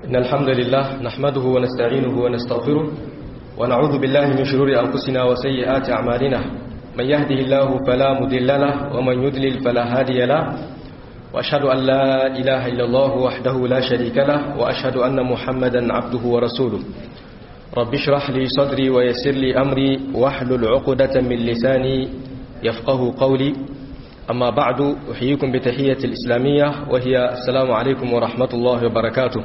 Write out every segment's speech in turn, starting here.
إن الحمد لله نحمده ونستعينه ونستغفره ونعوذ بالله من شرور أنفسنا وسيئات أعمالنا من يهده الله فلا مضل له ومن يضلل فلا هادي له وأشهد أن لا إله إلا الله وحده لا شريك له وأشهد أن محمدا عبده ورسوله رب اشرح لي صدري ويسر لي أمري واحلل عقدة من لساني يفقه قولي أما بعد أحييكم بتحية الإسلامية وهي السلام عليكم ورحمة الله وبركاته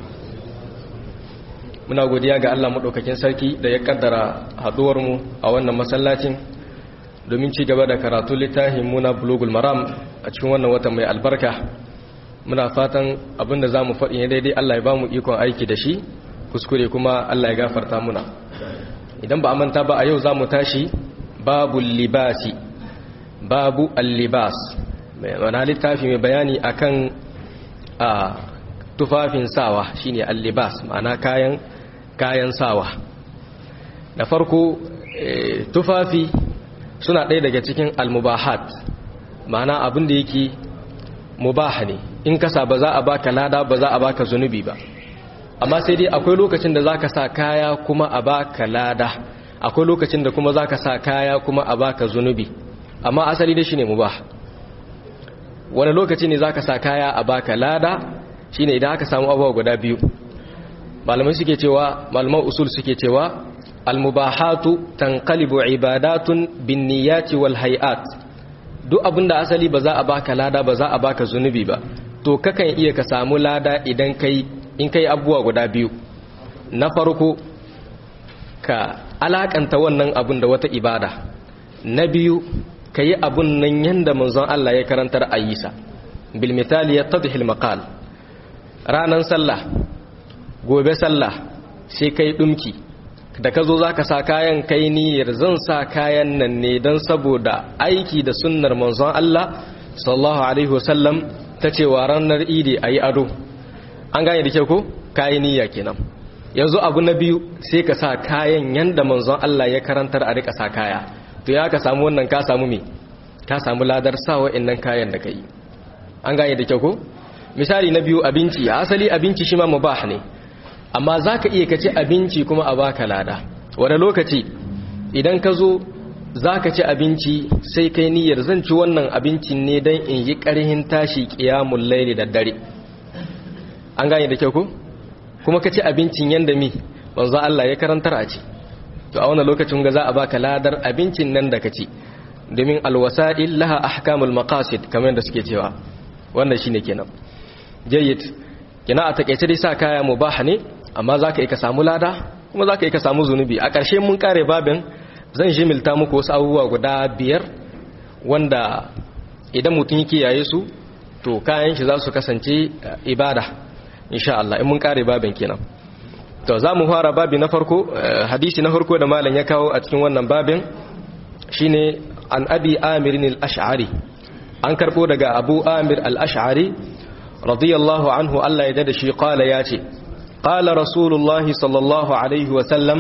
muna godiya ga Allah maɗaukakin sarki da ya kaddara haɗuwarmu a wannan masallacin domin ci gaba da karatu littafin muna bulugul maram a cikin wannan watan mai albarka muna fatan abinda za mu faɗi ne daidai Allah ya ba mu ikon aiki da shi kuskure kuma Allah ya gafarta muna idan ba a manta ba a yau za mu tashi babu libasi babu allibas mana littafi mai bayani akan a tufafin sawa shine allibas ma'ana kayan kayan sawa da farko tufafi suna ɗaya daga cikin almubahat ma'ana abin da yake mubaha ne in kasa ba za a baka lada ba za a baka zunubi ba amma sai dai akwai lokacin da za ka sa kaya kuma a baka lada akwai lokacin da kuma za ka sa kaya kuma a baka zunubi amma asali da shi ne mubah wani lokaci ne za ka sa kaya a baka lada shine idan aka samu abubuwa guda biyu malamai suke cewa malaman usul suke cewa almubahatu tanqalibu ibadatun binniyati wal hay'at duk abinda asali ba za a baka lada ba za a baka zunubi ba to kakan iya ka samu lada idan kai in kai abubuwa guda biyu na farko ka alakanta wannan abun da wata ibada na biyu ka yi abun nan yanda manzon Allah ya karantar ayyisa bil misali yattadhi al maqal ranan sallah gobe sallah sai kai dumki da ka zo za ka sa kayan kai niyyar zan sa kayan nan ne don saboda aiki da sunnar manzon Allah sallallahu alaihi wasallam ta cewa ranar idi a yi ado an gane da kyau ko kayi niyya kenan yanzu abu na biyu sai ka sa kayan yanda manzon Allah ya karantar a rika sa kaya to ya ka samu wannan ka samu me ka samu ladar sa wa'annan kayan da kai an gane da kyau ko misali na biyu abinci asali abinci shi ma mubah ne amma za ka iya kaci abinci kuma a baka lada wani lokaci idan ka zo za ka ci abinci sai kai niyyar zan ci wannan abincin ne don in yi ƙarhin tashi ƙiyamun laili da dare an gane da kyau ko kuma ka ci abincin yadda mi manzo Allah ya karantar a ci to a wannan lokacin ga za a baka ladar abincin nan da ka ci domin alwasa'il laha ahkamul maqasid kamar da suke cewa wannan shine kenan jayyid kina a takeice dai sa kaya mubah ne amma zaka yi ka samu lada kuma zaka yi ka samu zunubi a ƙarshe mun kare babin zan jimilta muku wasu abubuwa guda biyar wanda idan mutum yake yaye su to kayan shi za su kasance ibada insha Allah in mun kare babin kenan to za mu fara babi na farko hadisi na farko da malam ya kawo a cikin wannan babin shine an abi amirin al-ash'ari an karbo daga abu amir al-ash'ari radiyallahu anhu Allah ya da shi qala ya ce qala rasulullahi sallallahu alaihi wa sallam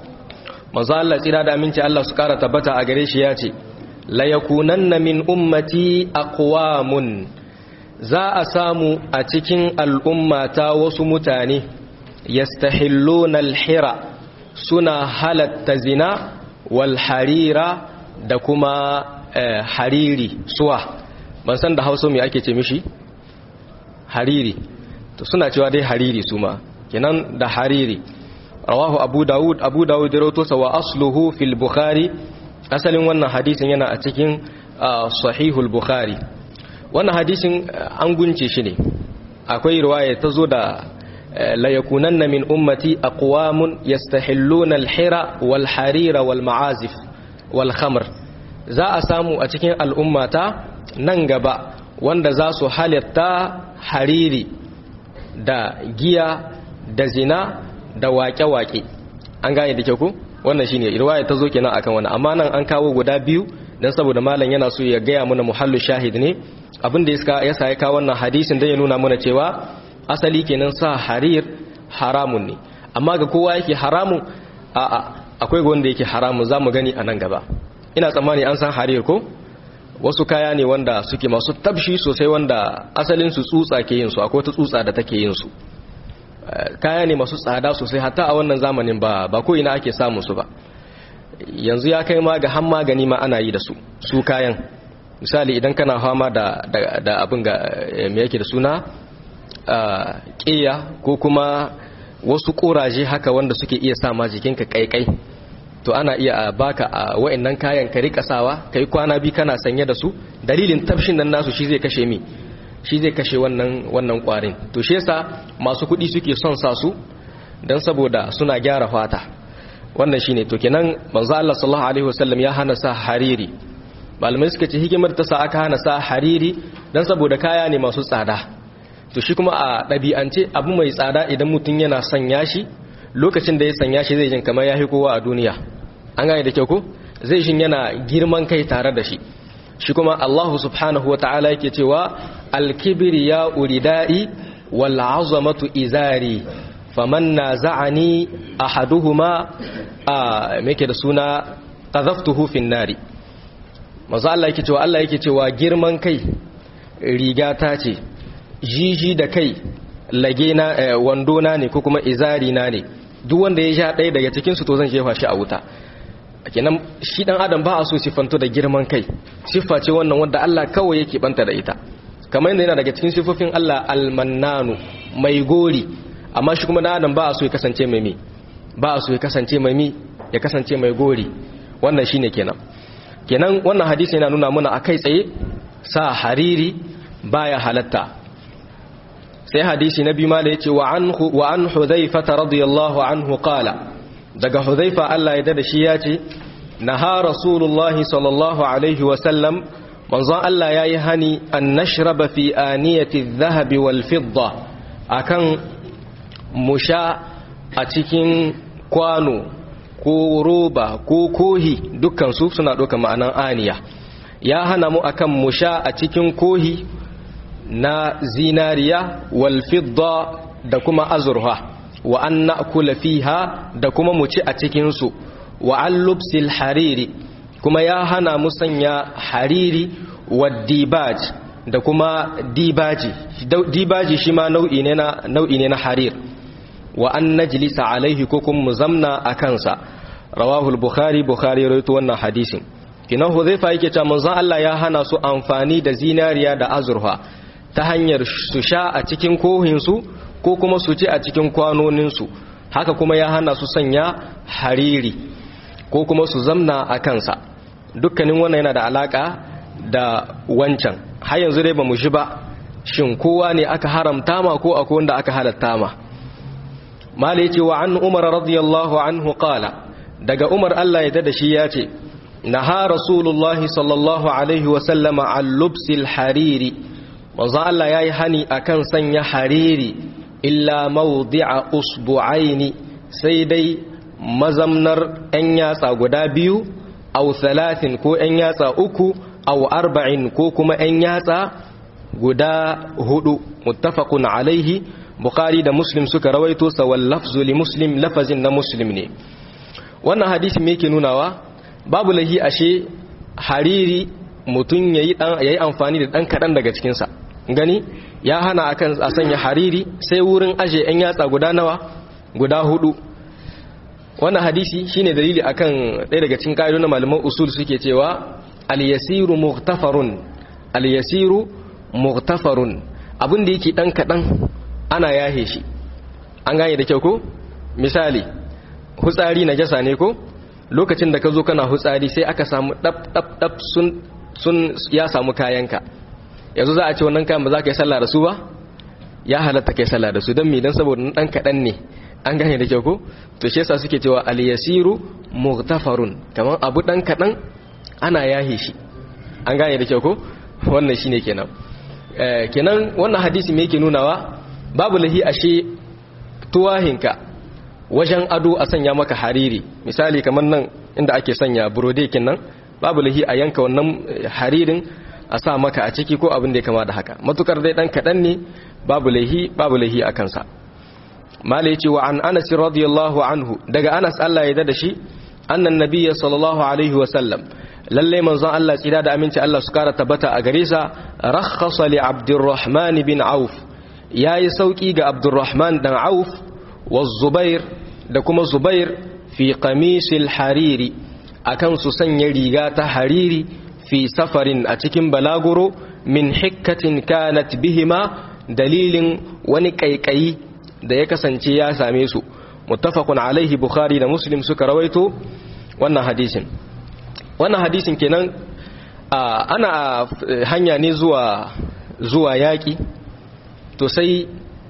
manzo Allah tsira da aminci Allah su kara tabbata a gare shi ya ce la yakunanna min ummati aqwamun za a samu a cikin al'ummata wasu mutane yastahilluna al-hira suna halatta zina wal harira da kuma hariri suwa ban san da hausa mai ake ce mishi hariri to suna cewa dai hariri su ma kenan da hariri rawahu abu dawud abu dawud da rawato sa wa asluhu fil bukhari asalin wannan hadisin yana a cikin sahihul bukhari wannan hadisin an gunce shi ne akwai riwaya ta zo da la yakunanna min ummati aqwamun yastahilluna al-hira wal harira wal ma'azif wal khamr za a samu a cikin al'ummata nan gaba wanda za su halitta hariri da giya da zina da waƙe-waƙe an gane da kyau ku wannan shine riwaya ta zo kenan akan wannan amma nan an kawo guda biyu dan saboda malam yana so ya gaya mana muhallu shahid ne abin da ya sa ya kawo wannan hadisin dan ya nuna mana cewa asali kenan sa harir haramun ne amma ga kowa yake haramun a'a akwai wanda yake haramun zamu gani a nan gaba ina tsammani an san harir ko wasu kaya ne wanda suke masu tabshi sosai wanda asalin su tsutsa ke yin su akwai wata tsutsa da take yin su kaya ne masu tsada sosai hatta a wannan zamanin ba ba ko ina ake samun su ba yanzu ya kai ma ga han magani ma ana yi da su su kayan misali idan kana fama da da abin ga me yake da suna ƙiya ko kuma wasu ƙuraje haka wanda suke iya sa ma jikinka kaikai to ana iya baka a wa'annan kayan ka rika sawa kai kwana bi kana sanye da su dalilin tafshin nan nasu shi zai kashe mi shi zai kashe wannan wannan kwarin to shi yasa masu kuɗi suke son sa su dan saboda suna gyara fata wannan shine to kenan manzo Allah sallallahu alaihi wasallam ya hana sa hariri malamai suka ce hikimar ta sa aka hana sa hariri dan saboda kaya ne masu tsada to shi kuma a ɗabi'ance abu mai tsada idan mutum yana sanya shi lokacin da ya sanya shi zai jin kamar ya kowa a duniya an gane da kyau ko zai jin yana girman kai tare da shi shi kuma Allah subhanahu wa ta'ala yake cewa alkibiri ya uridai wal azamatu izari faman naza'ani ahaduhuma a meke da suna qadhaftuhu fin nari maza Allah yake cewa Allah yake cewa girman kai riga ta ce jiji da kai lage na wando na ne ko kuma izari na ne duk wanda ya sha ɗaya daga cikin su to zan jefa shi a wuta kenan shi dan adam ba a so sifanto da girman kai siffa ce wannan wanda Allah kawai yake banta da ita kamar yadda yana daga cikin siffofin Allah almannanu mai gori amma shi kuma dan adam ba a so ya kasance mai mi ba a so ya kasance mai mi ya kasance mai gori wannan shine kenan kenan wannan hadisi yana nuna mana akai tsaye sa hariri baya halatta sai hadisi na biyu ma da yace wa an wa an hudhaifa radiyallahu anhu qala daga hudhaifa Allah ya da shi yace naha rasulullahi sallallahu alaihi wa sallam manzon Allah yayi hani an nashraba fi aniyati adh-dhahab wal fidda akan musha a cikin kwano ko roba ko kohi dukkan su suna ɗauka ma'anan aniya ya hana mu akan musha a cikin kohi na zinariya wal fidda da kuma azurha wa an na'kula fiha da kuma mu ci a cikin su wa an lubsil hariri kuma ya hana mu sanya hariri wa dibaj da kuma dibaji dibaji shi ma nau'i ne na nau'i ne na harir wa an najlisa alaihi ko kuma mu zamna a kansa rawahu al-bukhari bukhari rawaito wannan hadisin kinan huzaifa yake cewa manzon Allah ya hana su amfani da zinariya da azurfa ta hanyar su sha a cikin kohinsu ko kuma su ci a cikin kwanoninsu haka kuma ya hana su sanya hariri ko kuma su zamna a kansa dukkanin wannan yana da alaka da wancan har yanzu dai ba mu shi ba shin kowa ne aka haramta ma ko akwai wanda aka halatta ma mala ce wa an umar radiyallahu anhu qala daga umar Allah ya dada shi ya ce naha rasulullahi sallallahu alaihi wa sallama an lubsil hariri manzo Allah yayi hani akan sanya hariri illa mawdi'a usbu'aini sai dai mazamnar ɗan yatsa guda biyu aw thalathin ko ɗan yatsa uku aw arba'in ko kuma ɗan yatsa guda hudu muttafaqun alaihi bukhari da muslim suka rawaito sa wal lafzu li muslim lafazin na muslim ne wannan hadisi me yake nunawa babu lahi ashe hariri mutum yayi dan yayi amfani da dan kadan daga cikin sa gani ya hana akan a sanya hariri sai wurin aje yan yatsa guda nawa guda hudu wannan hadisi shine dalili akan ɗaya daga cikin ƙa'idodin malaman usul suke cewa al-yasiru mughtafarun al-yasiru mughtafarun abin da yake dan kadan ana yahe shi an gane da kyau ko misali hutsari na jasa ne ko lokacin da ka zo kana hutsari sai aka samu dab dab dab sun sun ya samu kayanka yanzu za a ce wannan kayan ba za ka yi sallah da su ba ya halatta kai sallah da su don me dan saboda dan kadan ne an gane da kyau ko to shi yasa suke cewa al yasiru mughtafarun kaman abu dan kadan ana yahe shi an gane da kyau ko wannan shine kenan eh kenan wannan hadisi me yake nunawa babu lahi ashe tuwahinka wajen ado a sanya maka hariri misali kamar nan inda ake sanya burodekin nan babu lahi a yanka wannan haririn a sa maka a ciki ko abin da ya kama da haka matukar dai dan kaɗan ne babu lahi babu lahi a kansa mala yace wa an anas radiyallahu anhu daga anas Allah ya da shi annan nabiyyi sallallahu alaihi wa sallam lalle manzon Allah tsira da aminci Allah su kara tabbata a gare sa rakhasa li abdurrahman bin auf yayi sauki ga Abdurrahman dan Auf wa Zubair da kuma Zubair fi qamisil hariri akan su sanya riga ta hariri fi safarin a cikin balaguro min hikkatin kanat bihima dalilin wani kaikayi da ya kasance ya same su muttafaqun alaihi bukhari da muslim suka rawaito wannan hadisin wannan hadisin kenan ana hanya ne zuwa zuwa yaki to sai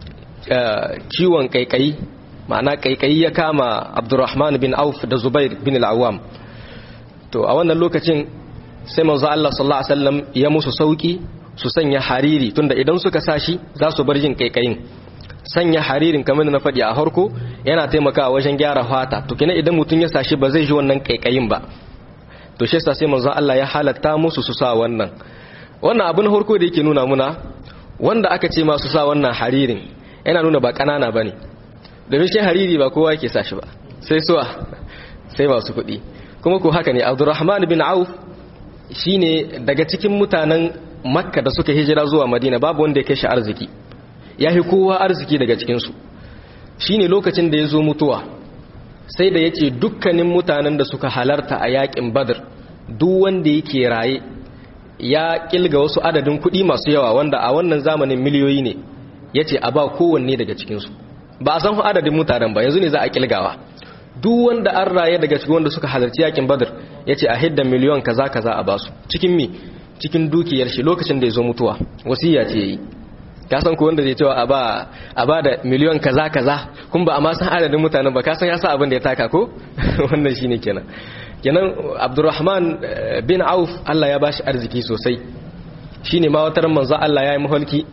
ciwon kaikayi ma'ana kaikayi ya kama abdurrahman bin auf da zubair bin al'awam to a wannan lokacin sai manzo Allah sallallahu alaihi wasallam ya musu sauki su sanya hariri tunda idan suka sashi za su bar jin kaikayin sanya haririn kamar na faɗi a harko yana taimakawa wajen gyara fata to kina idan mutum ya sashi ba zai ji wannan kaikayin ba to shi yasa sai manzo Allah ya halatta musu su sa wannan wannan abin harko da yake nuna muna wanda aka ce masu sa wannan haririn yana nuna ba kanana bane domin shi hariri ba kowa yake sashi ba sai suwa sai masu kuɗi kuma ko haka ne Abdurrahman bin Auf shine daga cikin mutanen Makka da suka hijira zuwa Madina babu wanda ya kai shi arziki ya fi kowa arziki daga cikinsu shi ne lokacin da ya zo mutuwa sai da ya ce dukkanin mutanen da suka halarta a yakin badar duk wanda yake raye ya kilga wasu adadin kuɗi masu yawa wanda a wannan zamanin miliyoyi ne ya ce a ba kowanne daga cikinsu ba a san adadin mutanen ba yanzu ne za a kilgawa duk wanda an raye daga cikin wanda suka halarci yakin badar ya ce a hidda miliyon kaza kaza a basu cikin mi cikin dukiyar shi lokacin da ya zo mutuwa wasiya ce ya yi ka san ko wanda zai cewa a ba a ba da miliyon kaza kaza kun ba a ma san adadin mutanen ba ka san ya sa abin da ya taka ko wannan shine kenan kenan Abdurrahman bin Auf Allah ya bashi arziki sosai shine ma wata manzo Allah ya yi maholki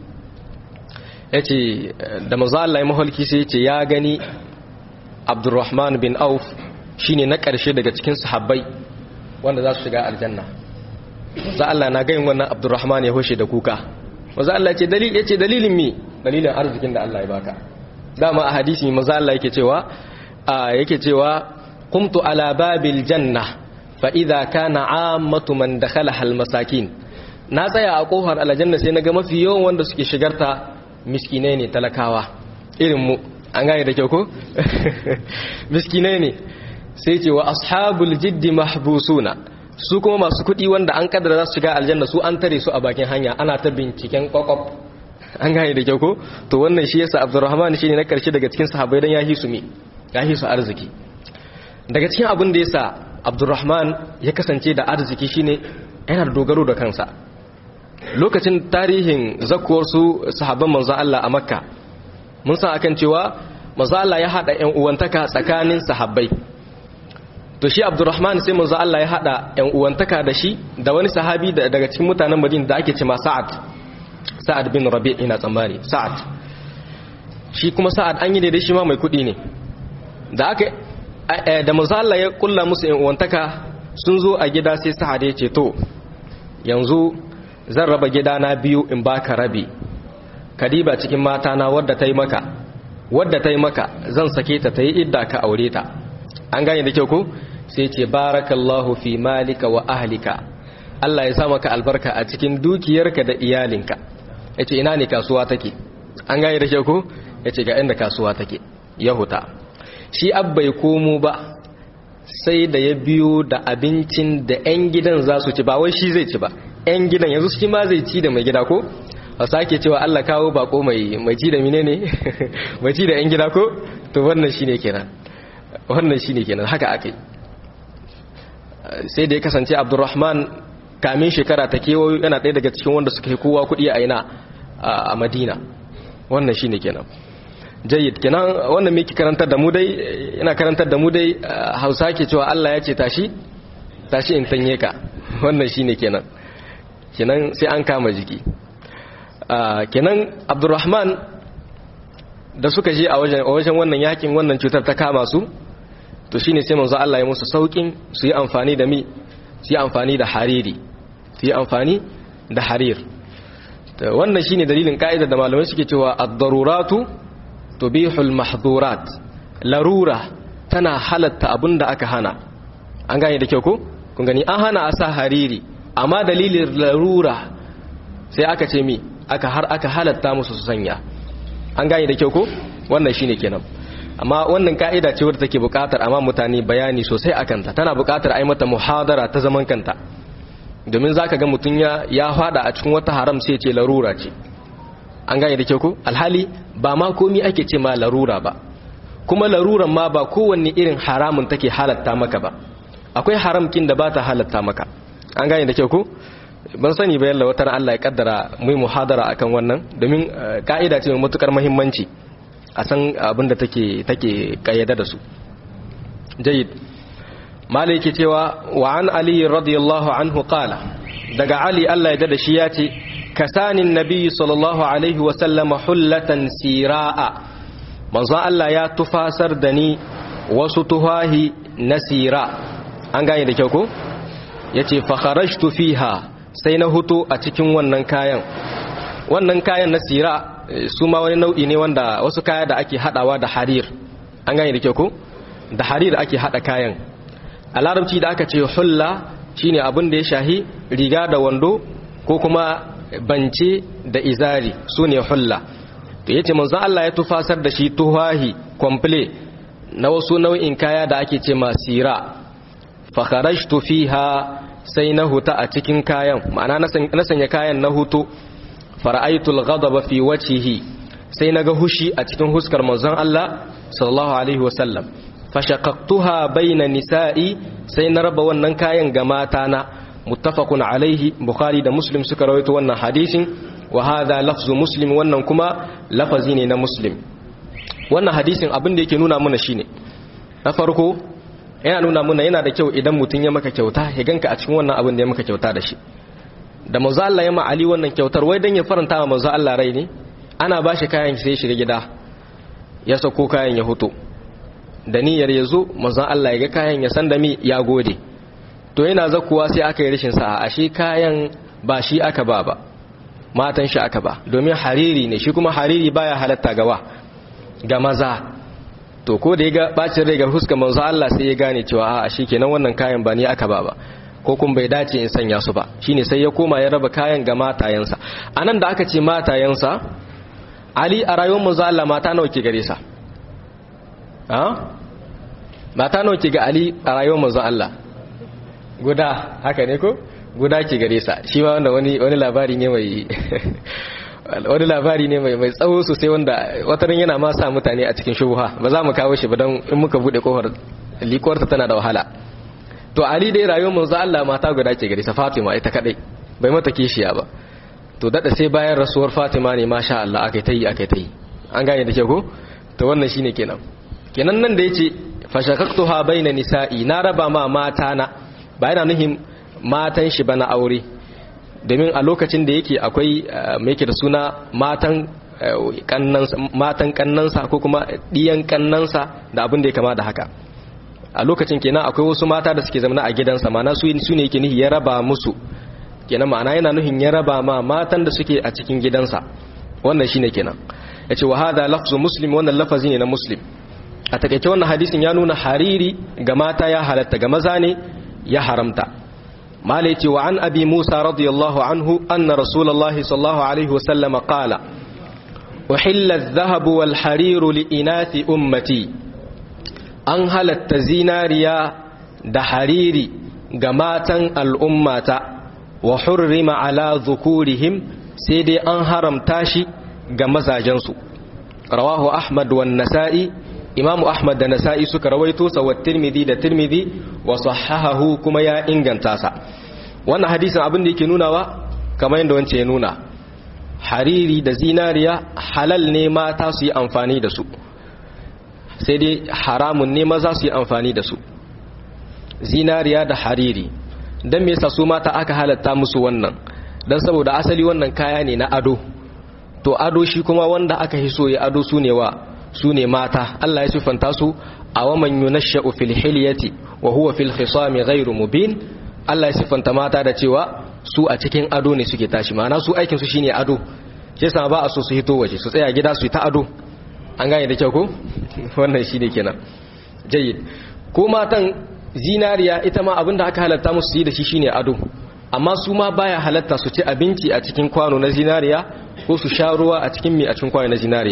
yace da manzo Allah ya maholki sai yace ya gani Abdurrahman bin Auf shine na karshe daga cikin sahabbai wanda za su shiga aljanna za Allah na gayin wannan Abdurrahman ya hoshe da kuka maza Allah ce dalil yace dalilin mi dalilin arzikin da Allah ya baka dama a hadisi maza Allah yake cewa yake cewa qumtu ala babil janna fa idha kana ammatu man dakhalaha al masakin na tsaya a kofar aljanna sai naga mafi yawan wanda suke shigarta miskinai ne talakawa irin mu an gane da kyau ko miskinai ne sai ce wa ashabul jiddi mahbusuna su kuma masu kuɗi wanda an kaddara za su shiga aljanna su an tare su a bakin hanya ana ta binciken kwakwaf an gane da kyau ko to wannan shi yasa abdurrahman shine na karshe daga cikin sahabbai dan ya hisu me ya hisu arziki daga cikin abin da yasa abdurrahman ya kasance da arziki shine yana da dogaro da kansa lokacin tarihin zakuwar su sahabban manzo Allah a makka mun san akan cewa manzo Allah ya hada ƴan uwantaka tsakanin sahabbai to shi abdurrahman sai manzo Allah ya hada ƴan uwantaka da shi da wani sahabi daga cikin mutanen Madina da ake cewa Sa'ad Sa'ad bin Rabi' ina tsammani Sa'ad shi kuma Sa'ad an yi da shi ma mai kudi ne da aka da manzo Allah ya kulla musu ƴan uwantaka sun zo a gida sai Sa'ad ya ce to yanzu zan raba gidana biyu in baka rabi kadiba cikin mata na wadda ta yi maka wadda ta yi maka zan sake ta ta yi idda ka aure ta an gane da kyau ko sai ce barakallahu fi malika wa ahlika Allah ya sa maka albarka a cikin dukiyarka da iyalinka yace ina ne kasuwa take an gane da kyau ko yace ga inda kasuwa take yahuta shi abbai komo ba sai da ya biyo da abincin da 'yan gidan za su ci ba wai shi zai ci ba 'yan gidan yanzu shi ma zai ci da mai gida ko a sake cewa Allah kawo bako mai mai ci da mine ne mai ci da 'yan gida ko to wannan shine kenan wannan shine kenan haka akai sai da ya kasance Abdurrahman kamin shekara ta kewayo yana ɗaya daga cikin wanda suka yi kowa kuɗi a ina a Madina wannan shine kenan jayyid kenan wannan miki karantar da mu dai ina karantar da mu dai Hausa ke cewa Allah ya ce tashi tashi in tanye ka wannan shine kenan kenan sai an kama jiki kenan Abdurrahman da suka je a wajen wajen wannan yakin wannan cutar ta kama su to shine sai manzo Allah ya musu saukin su yi amfani da mi su yi amfani da hariri su yi amfani da harir wannan shine dalilin ka'idar da malamai suke cewa ad-daruratu tubihul mahdhurat larura tana halatta abinda aka hana an gane da kyau ko kun gani an hana a sa hariri amma dalilin larura sai aka ce mi aka har aka halatta musu su sanya an gane da kyau ko wannan shine kenan amma wannan ka'ida ce wadda take buƙatar amma mutane bayani sosai akan ta tana buƙatar ai mata muhadara ta zaman kanta domin zaka ga mutun ya ya fada a cikin wata haram sai ce larura ce an gane da kyau ko alhali ba ma komi ake ce ma larura ba kuma laruran ma ba kowanne irin haramun take halatta maka ba akwai haramkin da ba ta halatta maka an gane da kyau ko ban sani ba yalla wata Allah ya kaddara mu muhadara akan wannan domin ka'ida ce mai matukar muhimmanci a san abin da take take kayyada da su jayyid malai yake cewa wa an ali radiyallahu anhu qala daga ali Allah ya da shi ya ce kasanin nabi sallallahu alaihi wa sallama hullatan siraa manzo Allah ya tufasar da ni wasu tuhahi na sira an gane da kyau ko yace fa kharajtu fiha sai na hutu a cikin wannan kayan wannan kayan na sira su ma wani nau'i ne wanda wasu kaya da ake hadawa da harir an gane da kyau ko da harir ake hada kayan a larabci da aka ce hulla shine abin da ya shahi riga da wando ko kuma bance da izari su ne hulla to yace manzo Allah ya tufasar da shi tuhahi komple na wasu nau'in kaya da ake ce masira fa kharajtu fiha sai na huta a cikin kayan ma'ana na sanya kayan na hutu fara'aitul ghadaba fi wajhihi sai naga hushi a cikin huskar manzon Allah sallallahu alaihi wasallam fashaqaqtuha baina nisa'i sai na raba wannan kayan ga mata na muttafaqun alaihi bukhari da muslim suka rawaito wannan hadisin wa hadha lafzu muslim wannan kuma lafazi ne na muslim wannan hadisin abin da yake nuna mana shine na farko yana nuna mana yana da kyau idan mutum ya maka kyauta ya ganka a cikin wannan abin da ya maka kyauta da shi da manzo Allah ya ma Ali wannan kyautar wai dan ya faranta wa manzo Allah rai ne ana ba shi kayan sai ya shiga gida ya sako kayan ya hoto da niyyar ya zo manzo Allah ya ga kayan ya san da mi ya gode to yana zakuwa sai aka yi rashin sa'a ashe kayan ba shi aka ba ba matan shi aka ba domin hariri ne shi kuma hariri baya halatta gawa ga maza to ko da ya ga bacin rai ga huskar manzo Allah sai ya gane cewa a shi kenan wannan kayan ba ni aka ba ba ko kun bai dace in sanya su ba shine sai ya koma ya raba kayan ga matayensa anan da aka ce matayensa Ali a rayuwar manzo Allah mata nawa ke gare sa ha mata nawa ke ga Ali a rayuwar manzo Allah guda haka ne ko guda ke gare sa shi ma wanda wani wani labari ne mai wani labari ne mai mai tsawo sosai wanda wataran yana ma sa mutane a cikin shubuha ba za mu kawo shi ba don in muka bude kofar likuwarta tana da wahala to ali dai rayuwar manzo Allah mata guda ke gare sa Fatima ita kadai bai mata kishiya ba to dada sai bayan rasuwar Fatima ne masha Allah akai tayi akai tayi an gane da ke ko to wannan shine kenan kenan nan da yace fashakaktuha baina nisa'i na raba ma mata na ba yana nuhin matan shi ba na aure domin a lokacin da yake akwai mai yake da suna matan matan kannansa ko kuma ɗiyan kannansa da abin da ya kama da haka a lokacin kenan akwai wasu mata da suke zamana a gidansa mana su ne yake nihi ya raba musu kenan ma'ana yana nuhin ya raba ma matan da suke a cikin gidansa wannan shine kenan ya ce wa hada lafzu muslim wannan lafazi ne na muslim a takaice wannan hadisin ya nuna hariri ga mata ya halatta ga maza ne ya haramta malai ce wa an abi musa radiyallahu anhu anna rasulullahi sallallahu alaihi wasallam qala uhilla adh-dhahab wal hariru li inathi ummati an halatta zinariya da hariri ga matan al'ummata wa hurrima ala dhukurihim sai dai an haramta shi ga mazajensu rawahu ahmad wan nasa'i imamu ahmad da nasa'i suka rawaito sa wa tirmidhi da tirmidhi wa sahahahu kuma ya inganta sa wannan hadisin abin da yake nunawa kamar yadda wance ya nuna hariri da zinariya halal ne mata su yi amfani da su sai dai haramun ne maza su yi amfani da su zinariya da hariri don me yasa su mata aka halatta musu wannan don saboda asali wannan kaya ne na ado to ado shi kuma wanda aka hiso ya ado su ne wa su ne mata Allah ya siffanta su a waman yunashsha'u fil hilyati wa huwa fil khisami ghairu mubin Allah ya siffanta mata da cewa su a cikin ado ne suke tashi ma'ana su aikin su shine ado shi yasa ba a so su hito waje su tsaya gida su yi ta ado an gane da kyau ko wannan shine kenan jayyid ko matan zinariya ita ma abinda aka halatta musu yi da shi shine ado amma su ma baya halatta su ci abinci a cikin kwano na zinariya ko su sha ruwa a cikin mi a cikin kwano na zinariya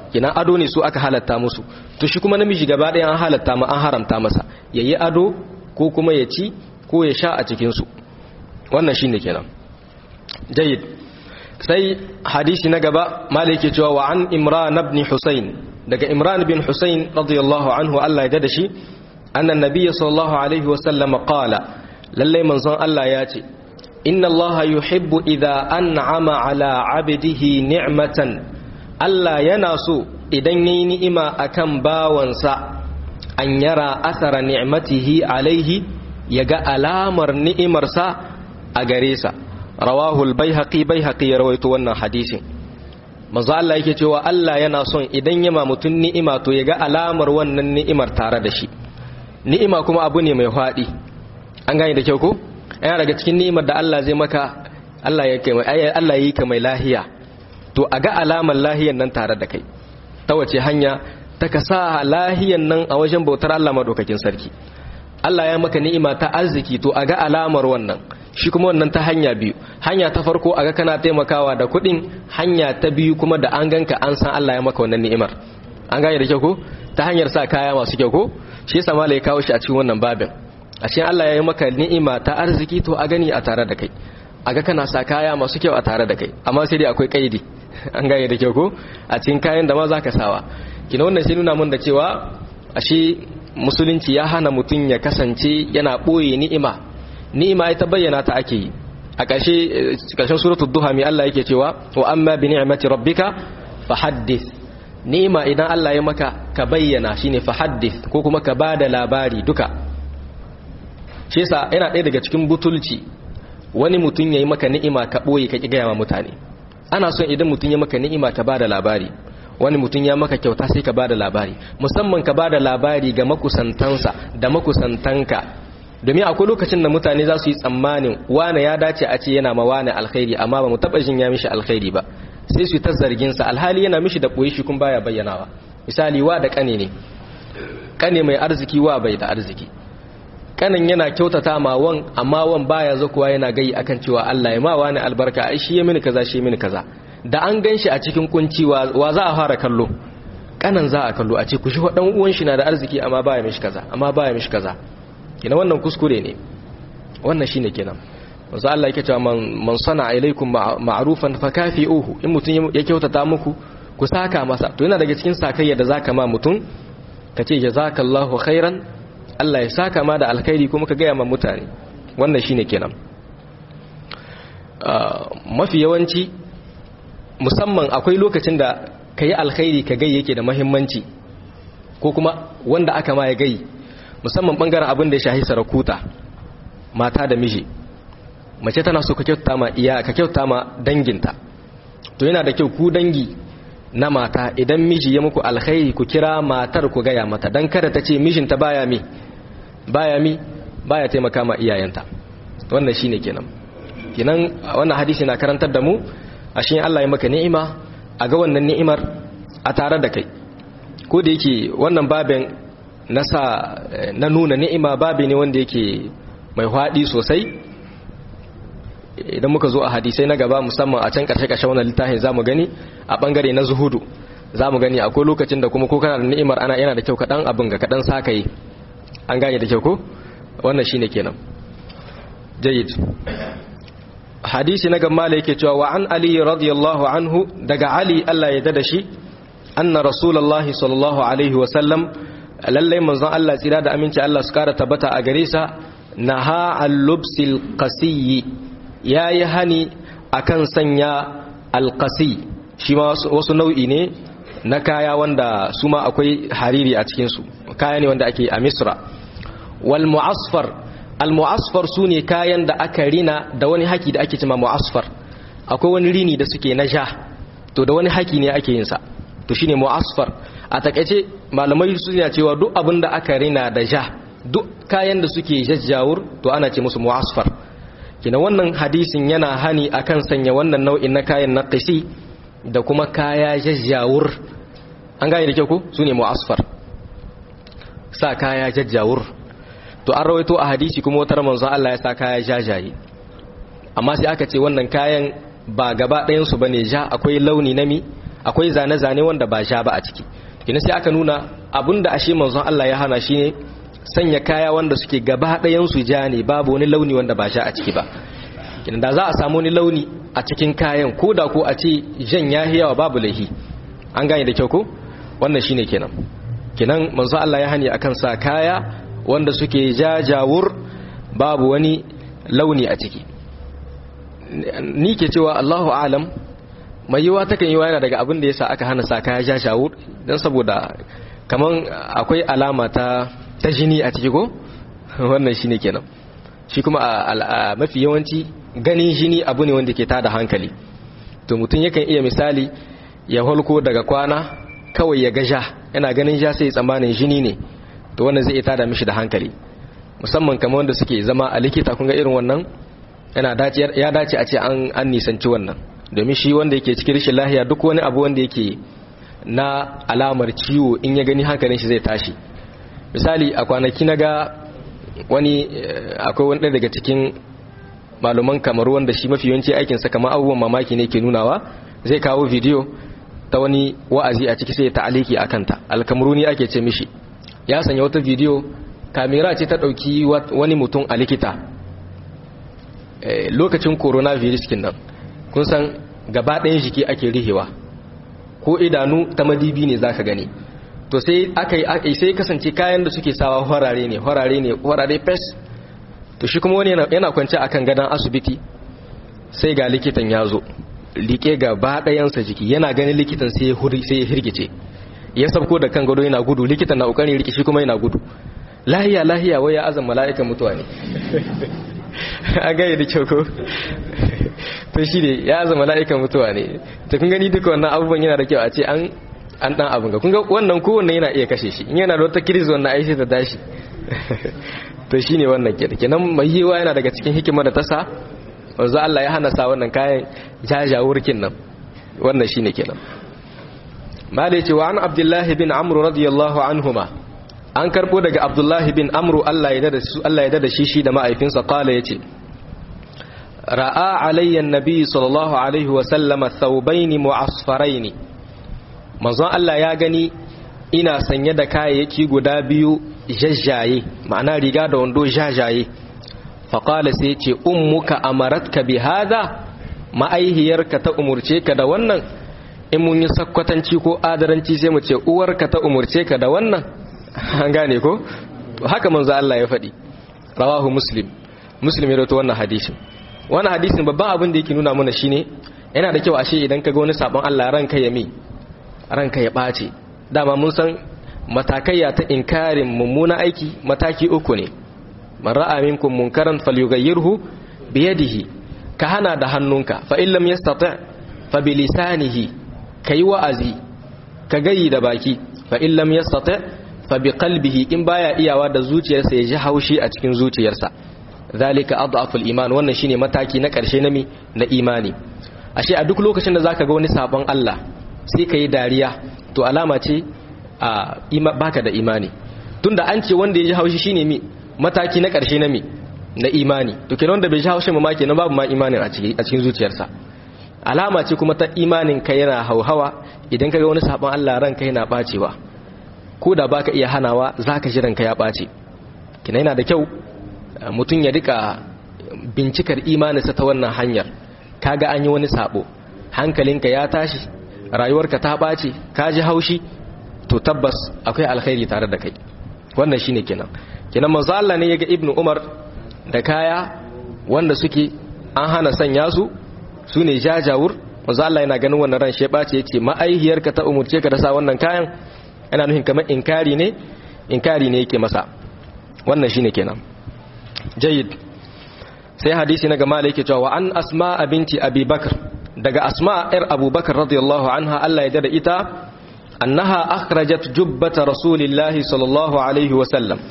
kina ado ne su aka halatta musu to shi kuma namiji gaba ɗaya an halatta ma an haramta masa yayi ado ko kuma ya ci ko ya sha a cikin su wannan shine kenan jayyid sai hadisi na gaba malai yake cewa wa an imran ibn husayn daga imran bin husayn radiyallahu anhu Allah ya da shi annan nabiyyi sallallahu alaihi wasallam qala lalle manzon Allah ya ce inna Allah yuhibbu idha an'ama ala 'abdihi ni'matan Allah yana so idan yayi ni'ima akan bawansa an yara athara ni'matihi alaihi yaga alamar ni'imarsa a gare sa rawahu al-baihaqi baihaqi ya rawaito wannan hadisin manzo Allah yake cewa Allah yana son idan yama mutun ni'ima to yaga alamar wannan ni'imar tare da shi ni'ima kuma abu ne mai fadi an gane da kyau ko yana daga cikin ni'imar da Allah zai maka Allah ya kai Allah yi ka mai lahiya to a ga alamar lahiyan nan tare da kai ta wace hanya ta ka sa lahiyan nan a wajen bautar Allah madaukakin sarki Allah ya maka ni'ima ta arziki to a ga alamar wannan shi kuma wannan ta hanya biyu hanya ta farko a ga kana taimakawa da kuɗin hanya ta biyu kuma da an ganka an san Allah ya maka wannan ni'imar an gane da kyau ko ta hanyar sa kaya masu kyau ko shi yasa mala ya kawo shi a cikin wannan babin a cikin Allah ya yi maka ni'ima ta arziki to a gani a tare da kai a ga kana sa kaya masu kyau a tare da kai amma sai dai akwai kaidi an gane da kyau ko a cikin kayan da ma za ka sawa kina wannan sai nuna mun da cewa ashe musulunci ya hana mutum ya kasance yana ɓoye ni'ima ni'ima ita bayyana ta ake yi a ƙarshe ƙarshen suratul duha mai Allah yake cewa wa amma bi ni'mati rabbika fahaddith ni'ima idan Allah ya maka ka bayyana shine fahaddith ko kuma ka bada labari duka shi yasa yana ɗaya daga cikin butulci wani mutum yayi maka ni'ima ka ɓoye ka ki gaya wa mutane ana son idan mutum ya maka ni'ima ka bada labari wani mutum ya maka kyauta sai ka bada labari musamman ka bada labari ga makusantansa da makusantanka domin akwai lokacin da mutane za su yi tsammanin wane ya dace a ce yana ma wane alkhairi amma ba mu taba jin ya mishi alkhairi ba sai su ta zargin sa alhali yana mishi da koyi shi kun baya bayyanawa misali wa da kane ne kane mai arziki wa bai da arziki kanin yana kyautata ma wan amma wan baya zakuwa yana gai akan cewa Allah ya ma wani albarka ai shi ya mini kaza shi ya mini kaza da an gan shi a cikin kunci wa za a fara kallo kanan za a kallo a ce ku shi dan uwan shi na da arziki amma baya mishi kaza amma baya mishi kaza kina wannan kuskure ne wannan shine kenan manzo Allah yake cewa man sana ilaikum ma'rufan fakafi'uhu in mutun ya kyautata muku ku saka masa to yana daga cikin sakayya da zaka ma mutun kace jazakallahu khairan Allah ya saka ma da alkhairi kuma ka gaya ma mutane wannan shine kenan mafi yawanci musamman akwai lokacin da ka yi alkhairi ka gai yake da mahimmanci ko kuma wanda aka ma ya gai musamman bangaren abin da ya shahi sarakuta mata da miji mace tana so ka kyauta ma iya ka kyauta ma danginta to yana da kyau ku dangi na mata idan miji ya muku alkhairi ku kira matar ku gaya mata dan kada ta ce mijinta baya mi baya mi baya taimaka ma iyayenta wannan shine kenan kenan wannan hadisi na karantar da mu ashe Allah ya maka ni'ima a ga wannan ni'imar a tare da kai ko da yake wannan babin na sa na nuna ni'ima babi ne wanda yake mai hwaɗi sosai idan muka zo a hadisai na gaba musamman a can ƙarshe-ƙarshe wannan littafin za mu gani a ɓangare na zuhudu za mu gani akwai lokacin da kuma ko kana da ni'imar ana yana da kyau kaɗan abin ga kaɗan sa ka yi an gane da kyau ko wannan shine kenan jayyid hadisi na gamma yake cewa wa an ali radiyallahu anhu daga ali Allah ya dada shi anna rasulullahi sallallahu alaihi wa sallam lallai manzon Allah tsira da aminci Allah su kara tabbata a gare sa naha al-lubsil qasiyi yayi hani akan sanya al-qasi shi ma wasu nau'i ne na kaya wanda su ma akwai hariri a cikin su kaya ne wanda ake a Misra wal mu'asfar al mu'asfar sune kayan da aka rina da wani haki da ake cewa mu'asfar akwai wani rini da suke na ja to da wani haki ne ake yin sa to shine mu'asfar a takaice malamai suna cewa duk abin da aka rina da ja duk kayan da suke jajjawur to ana ce musu mu'asfar kina wannan hadisin yana hani akan sanya wannan nau'in na kayan na qisi da kuma kaya jajjawur an gane da kyau ko sune mu'asfar sa kaya jajjawur to an rawaito a hadisi kuma wata manzo Allah ya sa kaya jajaye amma sai aka ce wannan kayan ba gaba ɗayan su bane ja akwai launi na mi akwai zane-zane wanda ba ja ba a ciki kina sai aka nuna abinda ashe manzon Allah ya hana shine sanya kaya wanda suke gaba ɗayan su ja ne babu wani launi wanda ba ja a ciki ba kina da za a samu wani launi a cikin kayan ko da ko a ce jan ya yawa babu laihi an gane da kyau ko wannan shine kenan kenan manzo Allah ya hani akan sa kaya wanda suke jajawur babu wani launi a ciki ni ke cewa Allahu alam mai yiwa takan yiwa yana daga abin da yasa aka hana sa kaya jajawur dan saboda kaman akwai alama ta ta jini a ciki ko wannan shine kenan shi kuma a mafi yawanci ganin jini abu ne wanda ke tada hankali to mutum yakan iya misali ya holko daga kwana kawai ya gaja yana ganin ja sai tsammanin jini ne to wannan zai tada mishi da hankali musamman kamar wanda suke zama a likita kun ga irin wannan yana dace ya dace a ce an an nisanci wannan domin shi wanda yake cikin rashin lahiya duk wani abu wanda yake na alamar ciwo in ya gani hankalin shi zai tashi misali a kwanaki na ga wani akwai wani daga cikin malaman kamaru wanda shi mafi yawanci aikinsa kamar abubuwan mamaki ne ke nunawa zai kawo bidiyo ta wani wa'azi a ciki sai ya ta'aliki a kanta alkamaruni ake ce mishi ya sanya wata bidiyo kamera ce ta ɗauki wani mutum a likita lokacin coronavirus kin nan kun san gaba ɗayan jiki ake rihewa ko idanu ta madibi ne zaka gani to sai aka yi sai kasance kayan da suke sawa horare ne horare ne horare fes to shi kuma wani yana kwance akan gadon asibiti sai ga likitan ya zo liƙe gaba ɗayansa jiki yana ganin likitan sai ya hirgice ya sabko da kan gado yana gudu likitan na ƙoƙarin rike shi kuma yana gudu lahiya lahiya wai ya azan mala'ikan mutuwa ne a gaya da kyau ko to shi ne ya azan mala'ikan mutuwa ne ta kun gani duka wannan abubuwan yana da kyau a ce an an dan abin ga kun ga wannan kowanne yana iya kashe shi in yana da wata kiris wannan ai sai ta tashi to shine wannan kenan kenan mai yiwa yana daga cikin hikimar da ta sa wanzu Allah ya hana sa wannan kayan jajawurkin nan wannan shine kenan malai ce wa an abdullahi bin amru radiyallahu anhuma an karbo daga abdullahi bin amru Allah ya dada su Allah ya dada shi shi da ma'aifinsa qala yace ra'a alayya an-nabi sallallahu alaihi wa sallama thawbayn mu'asfarayn manzon Allah ya gani ina sanye da kayayyaki guda biyu jajjaye ma'ana riga da wando jajaye faƙala sai ce ummuka amaratka bi hada ma'aihiyarka ta umurce ka da wannan in mun yi sakkwatanci ko adaranci sai mu ce uwarka ta umurce ka da wannan an gane ko haka manzo Allah ya faɗi rawahu muslim muslim ya rawaito wannan hadisin wannan hadisin babban abin da yake nuna mana shine yana da kyau ashe idan ka ga wani sabon Allah ranka ya mi ranka ya ɓace dama mun san matakaiya ta inkarin mummuna aiki mataki uku ne man ra'a minkum munkaran falyughayyirhu bi yadihi ka hana da hannunka fa in lam yastati' fa bi lisanihi kai wa'azi ka gayi da baki fa in lam yastati' fa bi qalbihi in baya iyawa da zuciyarsa ya ji haushi a cikin zuciyarsa zalika adhafu iman wannan shine mataki na karshe na mi na imani ashe a duk lokacin da zaka ga wani sabon Allah sai kai dariya to alama ce a baka da imani tunda an ce wanda ya ji haushi shine mi mataki na ƙarshe na mi na imani to kenan wanda bai ji haushin ma kenan babu ma imanin a cikin zuciyarsa alama ce kuma ta imanin ka yana hauhawa idan kaga wani sabon Allah ranka yana bacewa ko da baka iya hanawa zaka ji ranka ya bace kenan yana da kyau mutum ya rika bincikar imaninsa ta wannan hanyar kaga an yi wani sabo hankalinka ya tashi rayuwarka ta bace ka ji haushi to tabbas akwai alkhairi tare da kai wannan shine kenan kenan manzo Allah ne yaga ibnu umar da kaya wanda suke an hana sanya su sune jajawur manzo Allah yana ganin wannan ran sheba ce yace ma'aihiyarka ta umurce ka da sa wannan kayan ana nufin kamar inkari ne inkari ne yake masa wannan shine kenan jayyid sai hadisi na gama yake cewa an asma binti abi bakr daga asma yar abubakar radiyallahu anha Allah ya da ita annaha akhrajat jubbata rasulillahi sallallahu alaihi wa sallam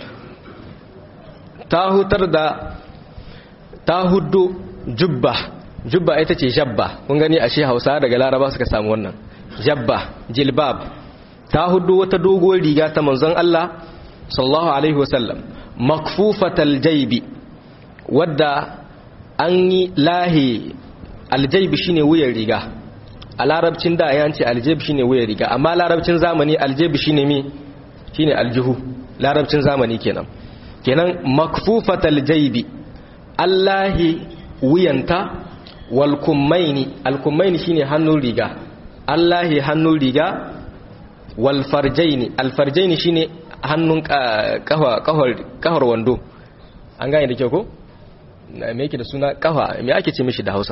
ta hutar da ta huddu jubba jubba ita ce jabba kun gani ashe hausa daga laraba suka samu wannan jabba jilbab ta huddu wata doguwar riga ta manzon Allah sallallahu alaihi wasallam makfufatal jaybi wadda an yi lahi aljaybi shine wuyan riga a larabcin da ya ce aljeb shine wuya riga amma larabcin zamani aljeb shine mi shine aljihu larabcin zamani kenan kenan makfufatal jaybi allahi wuyanta wal kummaini al kummaini shine hannun riga allahi hannun riga wal farjaini al farjaini shine hannun kahwa kahwar wando an gane da kyau ko me yake da suna kahwa me ake ce mishi da Hausa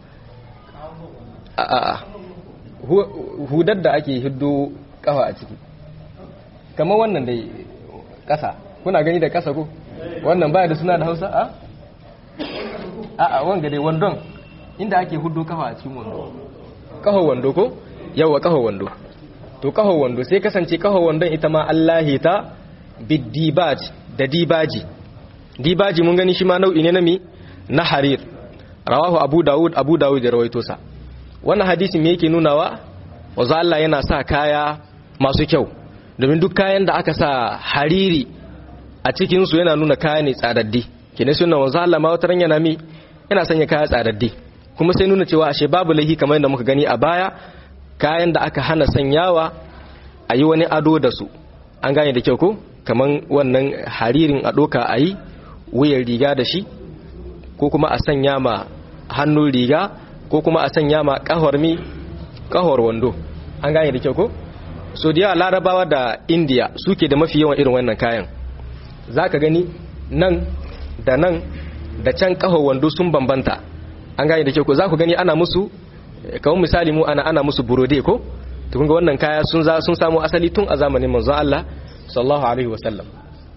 a a hudar da ake hiddo kahwa a ciki kamar wannan dai kasa kuna gani da kasa ko wannan baya da suna da Hausa a a a wanga dai wandon inda ake huddo kafa a cikin wando kaho wando ko yawa kaho wando to kaho wando sai kasance kaho wandon ita ma Allahi ta bidibaj da dibaji dibaji mun gani shi ma nau'i ne na mi na harir rawahu abu dawud abu dawud da rawaito sa wannan hadisi me yake nunawa wanzu Allah yana sa kaya masu kyau domin duk kayan da aka sa hariri a cikin su yana nuna kaya ne tsadaddi kene sunan wanzu Allah ma wata yana mi yana sanya kaya tsadaddi kuma sai nuna cewa ashe babu laihi kamar yadda muka gani a baya kayan da aka hana sanyawa a yi wani ado da su an gane da kyau ko kamar wannan haririn a doka a yi wuyan riga da shi ko kuma a sanya ma hannun riga ko kuma a sanya ma kahor mi kahor wando an gane da kyau ko so da yawa larabawa da indiya suke da mafi yawan irin wannan kayan za ka gani nan da nan da can kahor wando sun bambanta an gane da kyau ko za ku gani ana musu kawai misali mu ana ana musu burode ko to kun ga wannan kaya sun za sun samu asali tun a zamanin manzon Allah sallallahu alaihi wasallam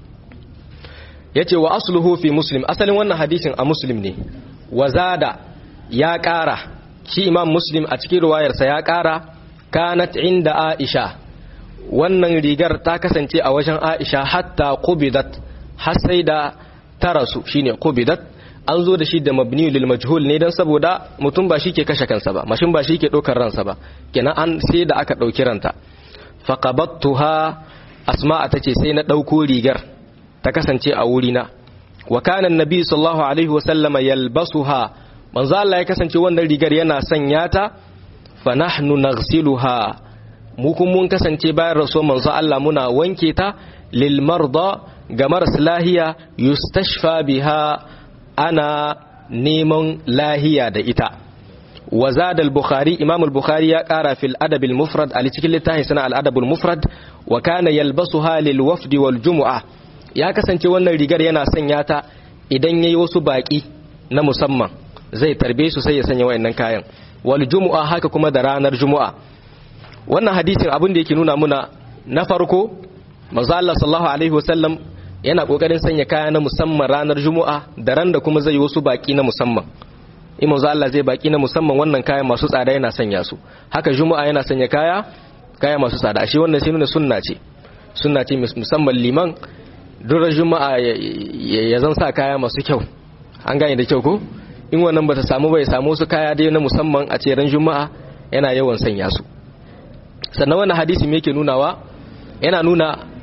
yace wa asluhu fi muslim asalin wannan hadisin a muslim ne wazada ya ƙara shi imam muslim a cikin ruwayarsa ya ƙara kanat inda aisha wannan rigar ta kasance a wajen aisha hatta qubidat har sai da tarasu shine qubidat an zo da shi da mabni lil majhul ne dan saboda mutum ba shi ke kashe kansa ba mashin ba shi ke ɗaukar ransa ba kenan an sai da aka ɗauki ranta faqabattuha asma'a tace sai na ɗauko rigar ta kasance a wurina wa kana annabi sallallahu alaihi wa sallama yalbasuha manzo Allah ya kasance wannan rigar yana sanya ta fa nahnu naghsiluha mu kun mun kasance bayan rasul manzo Allah muna wanke ta lil marda ga maras lahiya yustashfa biha ana neman lahiya da ita wa zada al-bukhari imam al-bukhari ya kara fil adab al-mufrad a cikin littafin sana al-adab al-mufrad wa kana yalbasuha lil wafd wal jumu'ah ya kasance wannan rigar yana sanya ta idan yayi wasu baki na musamman zai tarbe su sai ya sanya wayannan kayan wal jumu'a haka kuma da ranar jumu'a wannan hadisin abin da yake nuna muna na farko manzo Allah sallallahu alaihi wasallam yana kokarin sanya kaya na musamman ranar jumu'a da ran da kuma zai yi wasu baki na musamman in manzo Allah zai baki na musamman wannan kaya masu tsada yana sanya su haka jumu'a yana sanya kaya kaya masu tsada shi wannan sai nuna sunna ce sunna ce musamman liman durar juma'a ya zan sa kaya masu kyau an gane da kyau ko in wannan bata samu bai samu su kaya dai na musamman a ce ran juma'a yana yawan sanya su sannan wannan hadisi me yake nunawa yana nuna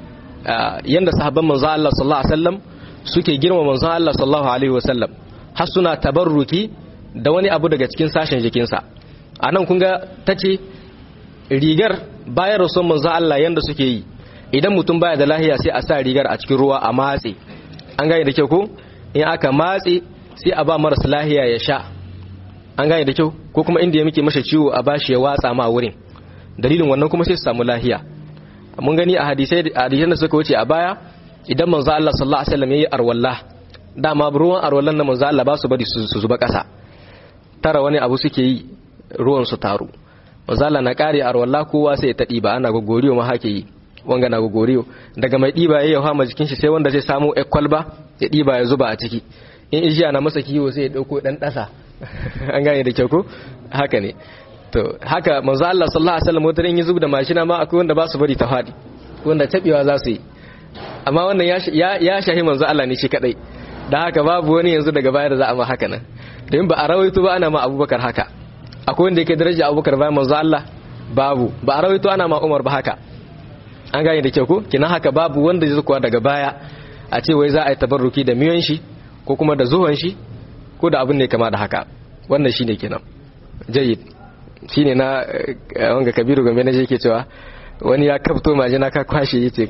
yanda sahabban manzon Allah sallallahu alaihi wasallam suke girma manzon Allah sallallahu alaihi wasallam har suna tabarruki da wani abu daga cikin sashen jikinsa anan kun ga tace rigar bayan rasul manzon Allah yanda suke yi idan mutum baya da lahiya sai a sa rigar a cikin ruwa a matse an gane da kyau ko in aka matse sai a ba marasa lahiya ya sha an gane da kyau ko kuma inda ya muke masa ciwo a bashi ya watsa ma wurin dalilin wannan kuma sai su samu lahiya mun gani a hadisai hadisan da suka wuce a baya idan manzo Allah sallallahu alaihi wasallam yayi arwalla dama ruwan arwallan na manzo Allah ba su bari su zuba kasa tara wani abu suke yi ruwan su taru manzo Allah na kare arwalla kowa sai ya tadi ba ana gogoriyo ma hake yi wanga na gogoriyo daga mai diba yayi hawa jikin shi sai wanda zai samu kwalba ya diba ya zuba a ciki in ijiya na masa kiwo sai ya dauko dan dasa an gane da kyau ko haka ne to haka manzo Allah sallallahu alaihi wasallam watarin ya zuba da mashina ma akwai wanda ba su bari ta fadi wanda tabewa za su yi amma wannan ya ya shahi manzo Allah ne shi kadai dan haka babu wani yanzu daga baya da za a ma haka nan domin ba a rawaito ba ana ma Abubakar haka akwai wanda yake daraja Abubakar bayan manzo Allah babu ba a rawaito ana ma Umar ba haka an gane da kyau ko kina haka babu wanda zai kuwa daga baya a ce wai za a yi tabarruki da miyon shi ko kuma da zuwan shi ko da abin ne kama da haka wannan shine kenan jayyid shine na wanga kabiru gombe na je ke cewa wani ya kafto majina ka kwashe yace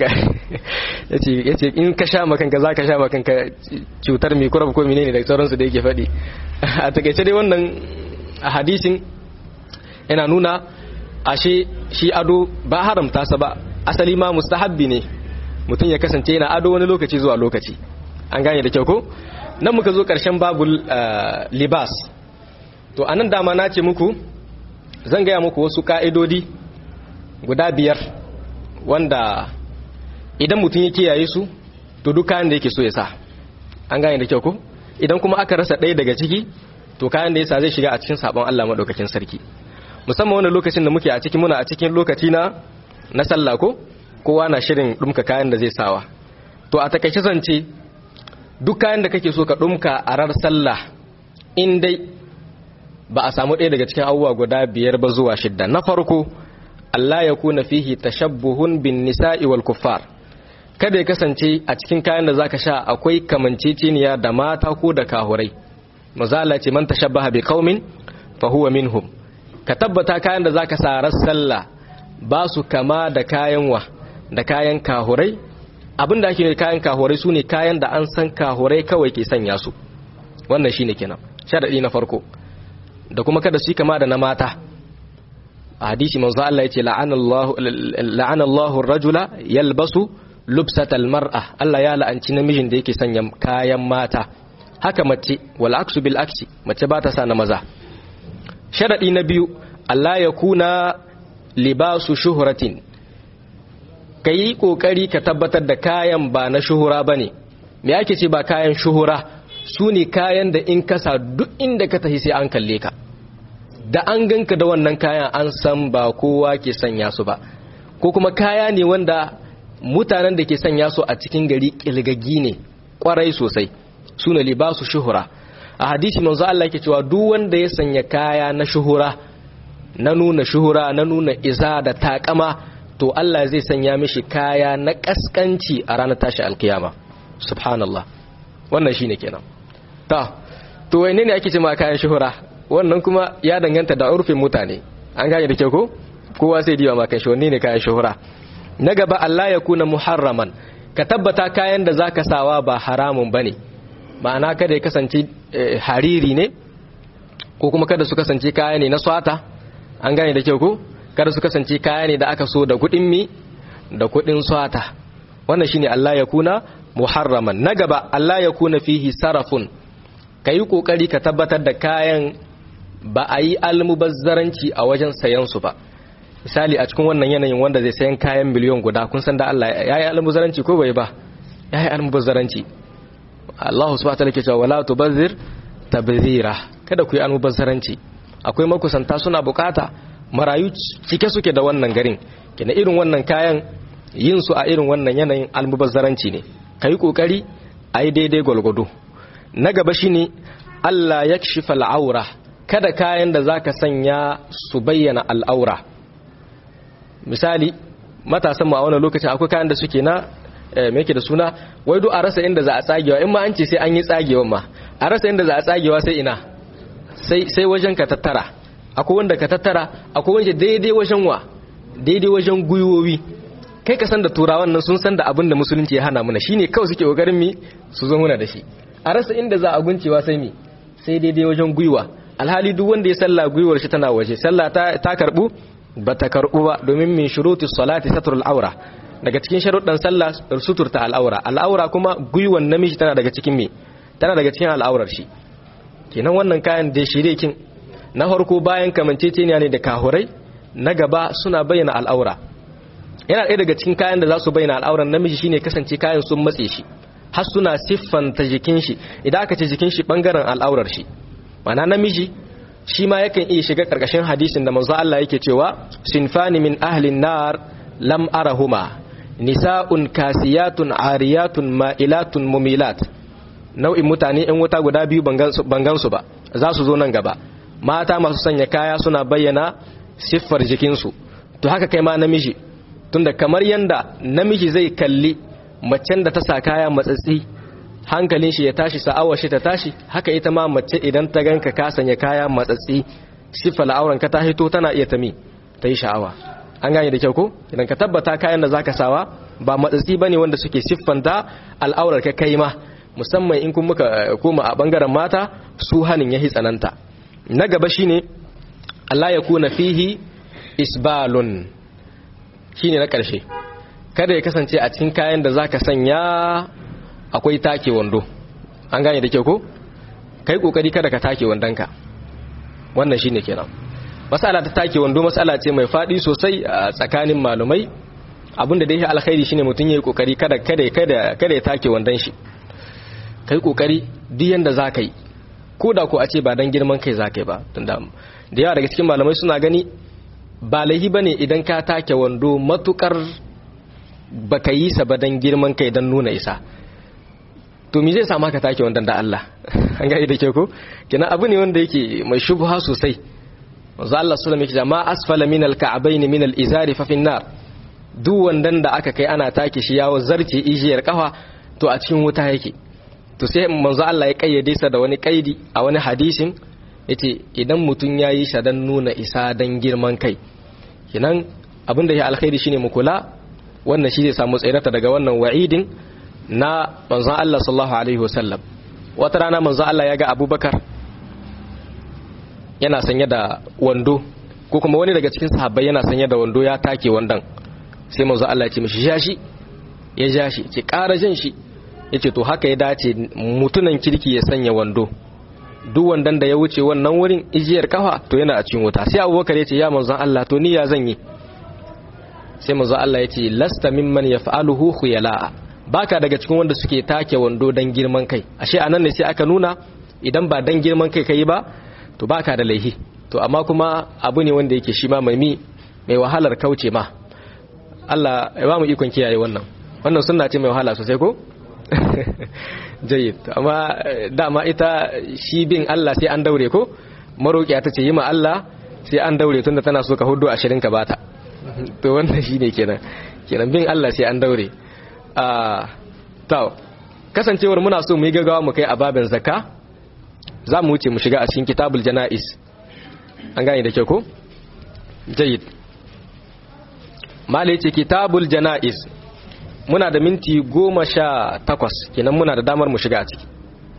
yace in ka sha makanka za ka sha makanka cutar mikurab ko menene da sauransu da yake faɗi a takaice dai wannan a hadisin yana nuna ashe shi ado ba haramta sa ba asali ma mustahabbi ne mutum ya kasance yana ado wani lokaci zuwa lokaci an gane da kyau ko nan muka zo ƙarshen babul libas to anan dama na ce muku zan gaya muku wasu ka'idodi guda biyar wanda idan mutum ya kiyaye su to duk kayan da yake so ya sa an gane da kyau ko idan kuma aka rasa ɗaya daga ciki to kayan da ya sa zai shiga a cikin sabon Allah madaukakin sarki musamman wani lokacin da muke a cikin muna a cikin lokaci na na sallah ko kowa na shirin dumka kayan da zai sawa to a takaice zance duk kayan da kake so ka dumka a rar sallah in dai ba a samu ɗaya daga cikin abubuwa guda biyar ba zuwa shidda na farko Allah ya kuna fihi tashabbuhun bin nisa'i wal kuffar kada ya kasance a cikin kayan da zaka sha akwai kamanceceniya da mata ko da kahurai mazala ce man tashabbaha bi qaumin fa huwa minhum ka tabbata kayan da zaka sa ras sallah ba su kama da kayan wa da kayan kahurai abinda ake kayan kahurai sune kayan da an san kahurai kawai ke sanya su wannan shine kenan sharadi na farko da kuma kada su yi kama da na mata a hadisi manzo Allah yace la'anallahu la'anallahu ar-rajula yalbasu lubsatal mar'a Allah ya la'anci namijin da yake sanya kayan mata haka mace wal aksu bil aksi mace ba ta sa na maza sharadi na biyu Allah ya kuna libasu shuhratin kai kokari ka tabbatar da kayan ba na shuhura bane me ake ce ba kayan shuhura su ne kayan da in kasa duk inda ka tafi sai an kalle ka da an ganka da wannan kayan an san ba kowa ke sanya su ba ko kuma kaya ne wanda mutanen da ke sanya su a cikin gari kilgaggi ne kwarai sosai su ne libasu shuhura a hadisi manzo Allah yake cewa duk wanda ya sanya kaya na shuhura na nuna shuhura na nuna iza da takama to Allah zai sanya mishi kaya na kaskanci a ranar tashi alkiyama subhanallah wannan shine kenan ta to wane ne ake cewa kayan shuhura wannan kuma ya danganta da urfin mutane an gane da kyau ko kowa sai diwa ma kan shi wanne ne kayan shuhura na gaba Allah ya kuna muharraman ka tabbata kayan da zaka sawa ba haramun bane ma'ana kada ya kasance hariri ne ko kuma kada su kasance kaya ne na swata an gane da kyau ko kada su kasance kaya ne da aka so da kudin mi da kudin swata wannan shine Allah ya kuna muharraman na gaba Allah ya kuna fihi sarafun kayi kokari ka tabbatar da kayan ba a yi almubazzaranci a wajen sayan su ba misali a cikin wannan yanayin wanda zai sayan kayan miliyon guda kun san da Allah ya yi almubazzaranci ko bai ba ya yi almubazzaranci Allah subhanahu wa ta'ala ke cewa wala tubazzir tabzira kada ku yi almubazzaranci akwai makusanta suna bukata marayu cike suke da wannan garin kina irin wannan kayan yin su a irin wannan yanayin almubazzaranci ne kai kokari ai daidai gwalgwado na gaba shine Allah yakshifa al'aura kada kayan da zaka sanya su bayyana al'aura misali matasan mu a wannan lokacin akwai kayan da suke na me yake da suna wai duk a rasa inda za a tsagewa in ma an ce sai an yi tsagewa ma a rasa inda za a tsagewa sai ina sai sai wajen ka tattara akwai wanda ka tattara akwai wanda daidai wajen wa daidai wajen guyowi kai ka san da turawan nan sun san da abin da musulunci ya hana mana shine kawai suke kokarin mi su zo muna da shi a rasa inda za a guncewa sai mi sai daidai wajen guyuwa alhali duk wanda ya salla guyuwar shi tana waje sallah ta ta karbu ba ta karbu ba domin min shuruti salati satrul aura daga cikin sharuɗan sallah suturta al'aura al'aura kuma guyuwan namiji tana daga cikin me tana daga cikin al'aurar shi kenan wannan kayan da shirekin na farko bayan kamanceceniya ne da kahurai na gaba suna bayyana al'aura yana ɗaya daga cikin kayan da za su bayyana al'auran namiji shine kasance kayan sun matse shi har suna siffanta jikin shi idan aka ce jikin shi bangaren al'aurar shi mana namiji shi ma yakan iya shiga karkashin hadisin da manzo Allah yake cewa sinfani min ahlin nar lam arahuma nisa'un kasiyatun ariyatun ma'ilatun mumilat nau'in mutane yan wuta guda biyu bangansu ba za su zo nan gaba mata masu sanya kaya suna bayyana siffar jikinsu to haka kai ma namiji tunda kamar yanda namiji zai kalli macen da ta sa kaya matsatsi hankalin shi ya tashi sa'awar shi ta tashi haka ita ma mace idan ta ganka ka sanya kaya matsatsi siffa al'auran ka ta hito tana iya tami ta yi sha'awa an gane da kyau ko idan ka tabbata kayan da zaka sawa ba matsatsi bane wanda suke siffanta al'aurar ka kai ma musamman in kun muka koma a bangaren mata su hanin yahi tsananta na gaba shine Allah ya kuna fihi isbalun shine na karshe kada ya kasance a cikin kayan da zaka sanya akwai take wando an gane da kyau ko kai kokari kada ka take wandonka wannan shine kenan masala ta take wando masala ce mai fadi sosai a tsakanin malumai abinda dai alkhairi shine mutun yayi kokari kada kada kada kada ya take wandon shi kai kokari duk yanda zaka yi koda ko a ce ba dan girman kai zaka yi ba tunda da yawa daga cikin malamai suna gani ba laihi bane idan ka take wando matukar baka yi sa ba dan girman kai dan nuna isa to me zai sa maka take wannan da Allah an ga da ke ko kina abu ne wanda yake mai shubha sosai manzo Allah sallallahu alaihi wasallam yake asfala min al-ka'bayn min al-izari fa fin nar duk wandan da aka kai ana take shi yawo zarce ijiyar kafa to a cikin wuta yake to sai manzo Allah ya kayyade sa da wani kaidi a wani hadisin yace idan mutun yayi shi dan nuna isa dan girman kai kinan abinda ya alkhairi shine mu kula wannan shi zai samu tsirata daga wannan wa'idin na manzon Allah sallallahu alaihi wasallam wata rana manzon Allah ya ga Abubakar yana sanye da wando ko kuma wani daga cikin sahabbai yana sanye da wando ya take wandan sai manzon Allah ya ce mishi jashi ya jashi ce ƙara jin shi yace to haka ya dace mutunan kirki ya sanya wando duk wandan da ya wuce wannan wurin ijiyar kafa to yana a cikin wuta sai Abubakar ya ce ya manzon Allah to ni ya zan yi sai manzon Allah ya ce lasta mimman yaf'aluhu khuyala'a baka daga cikin wanda suke take wando dan girman kai ashe anan ne sai aka nuna idan ba dan girman kai kai ba to baka da laihi to amma kuma abu ne wanda yake shi ma mai mi mai wahalar kauce ma Allah ya ba mu ikon kiyaye wannan wannan sunna ce mai wahala sosai ko jayyid amma dama ita shi bin Allah sai an daure ko maroƙiya ta ce yi ma Allah sai an daure tunda tana so ka hudu ashirin ka bata to wannan shine kenan kenan bin Allah sai an daure to kasancewar muna so mu yi gaggawa mu kai a babin zakka za mu wuce mu shiga a cikin kitabul jana'is an gane da kyau ko jayyid mala yace kitabul jana'is muna da minti goma sha takwas kenan muna da damar mu shiga a ciki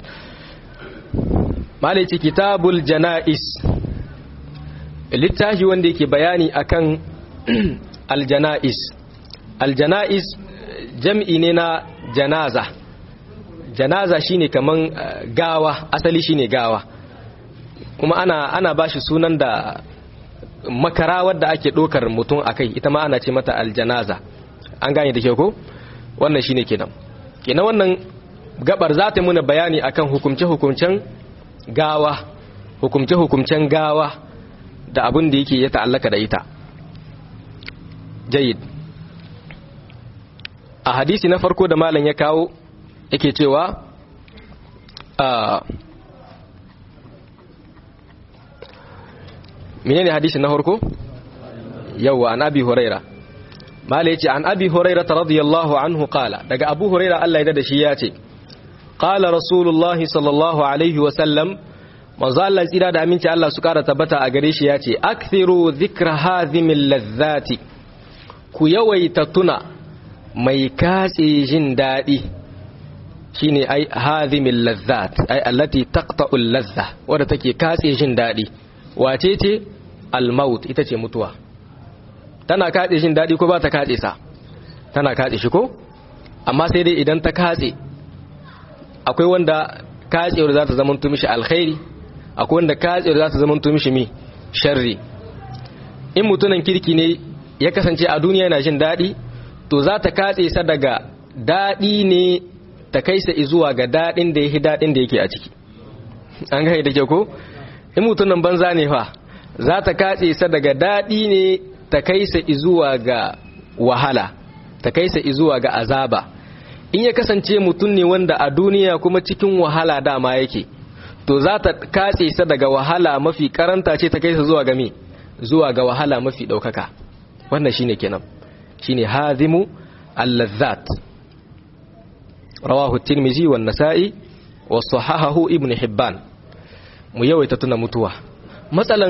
mala yace kitabul jana'is littafi wanda yake bayani akan aljana'is aljana'is jam'i ne na janaza janaza shine kaman gawa asali shine gawa kuma ana ana bashi sunan da makara wadda ake dokar mutum akai ita ma ana ce mata aljanaza an gane da ke ko wannan shine kenan kenan wannan gabar za ta muna bayani akan hukumce hukumcen gawa hukumce hukumcen gawa da abin da yake ya ta'allaka da ita jayyid a hadisi na farko da malam ya kawo yake cewa a menene hadisi na farko yawa an abi huraira malam yace an abi huraira radiyallahu anhu qala daga abu huraira Allah ya da shi ya ce qala rasulullahi sallallahu alaihi wa sallam manzo Allah tsira da aminci Allah su kara tabbata a gare shi ya ce akthiru dhikra hadhimil ladhati ku yawaita tuna mai katse jin daɗi shine ai hadhimil lazzat ai allati taqta'ul lazza wadda take katse jin daɗi wace ce almaut ita ce mutuwa tana katse jin daɗi ko ba ta katse sa tana katse shi ko amma sai dai idan ta katse akwai wanda katsewar za ta zama mishi alkhairi akwai wanda katsewar za ta zama mishi mi sharri in mutunan kirki ne ya kasance a duniya yana jin daɗi to za ta katse sa daga daɗi ne ta kai sa zuwa ga daɗin da yake daɗin da yake a ciki an gane da ke ko in mutumin banza ne fa za ta katse sa daga daɗi ne ta kai sa zuwa ga wahala ta kai sa zuwa ga azaba in ya kasance mutum ne wanda a duniya kuma cikin wahala dama yake to za ta katse sa daga wahala mafi karanta ce ta kai sa zuwa ga me zuwa ga wahala mafi ɗaukaka wannan shine kenan shine hazimu al-lazzat rawahu tirmizi wa nasa'i wa sahahahu ibn hibban mu yawaita tuna mutuwa matsalan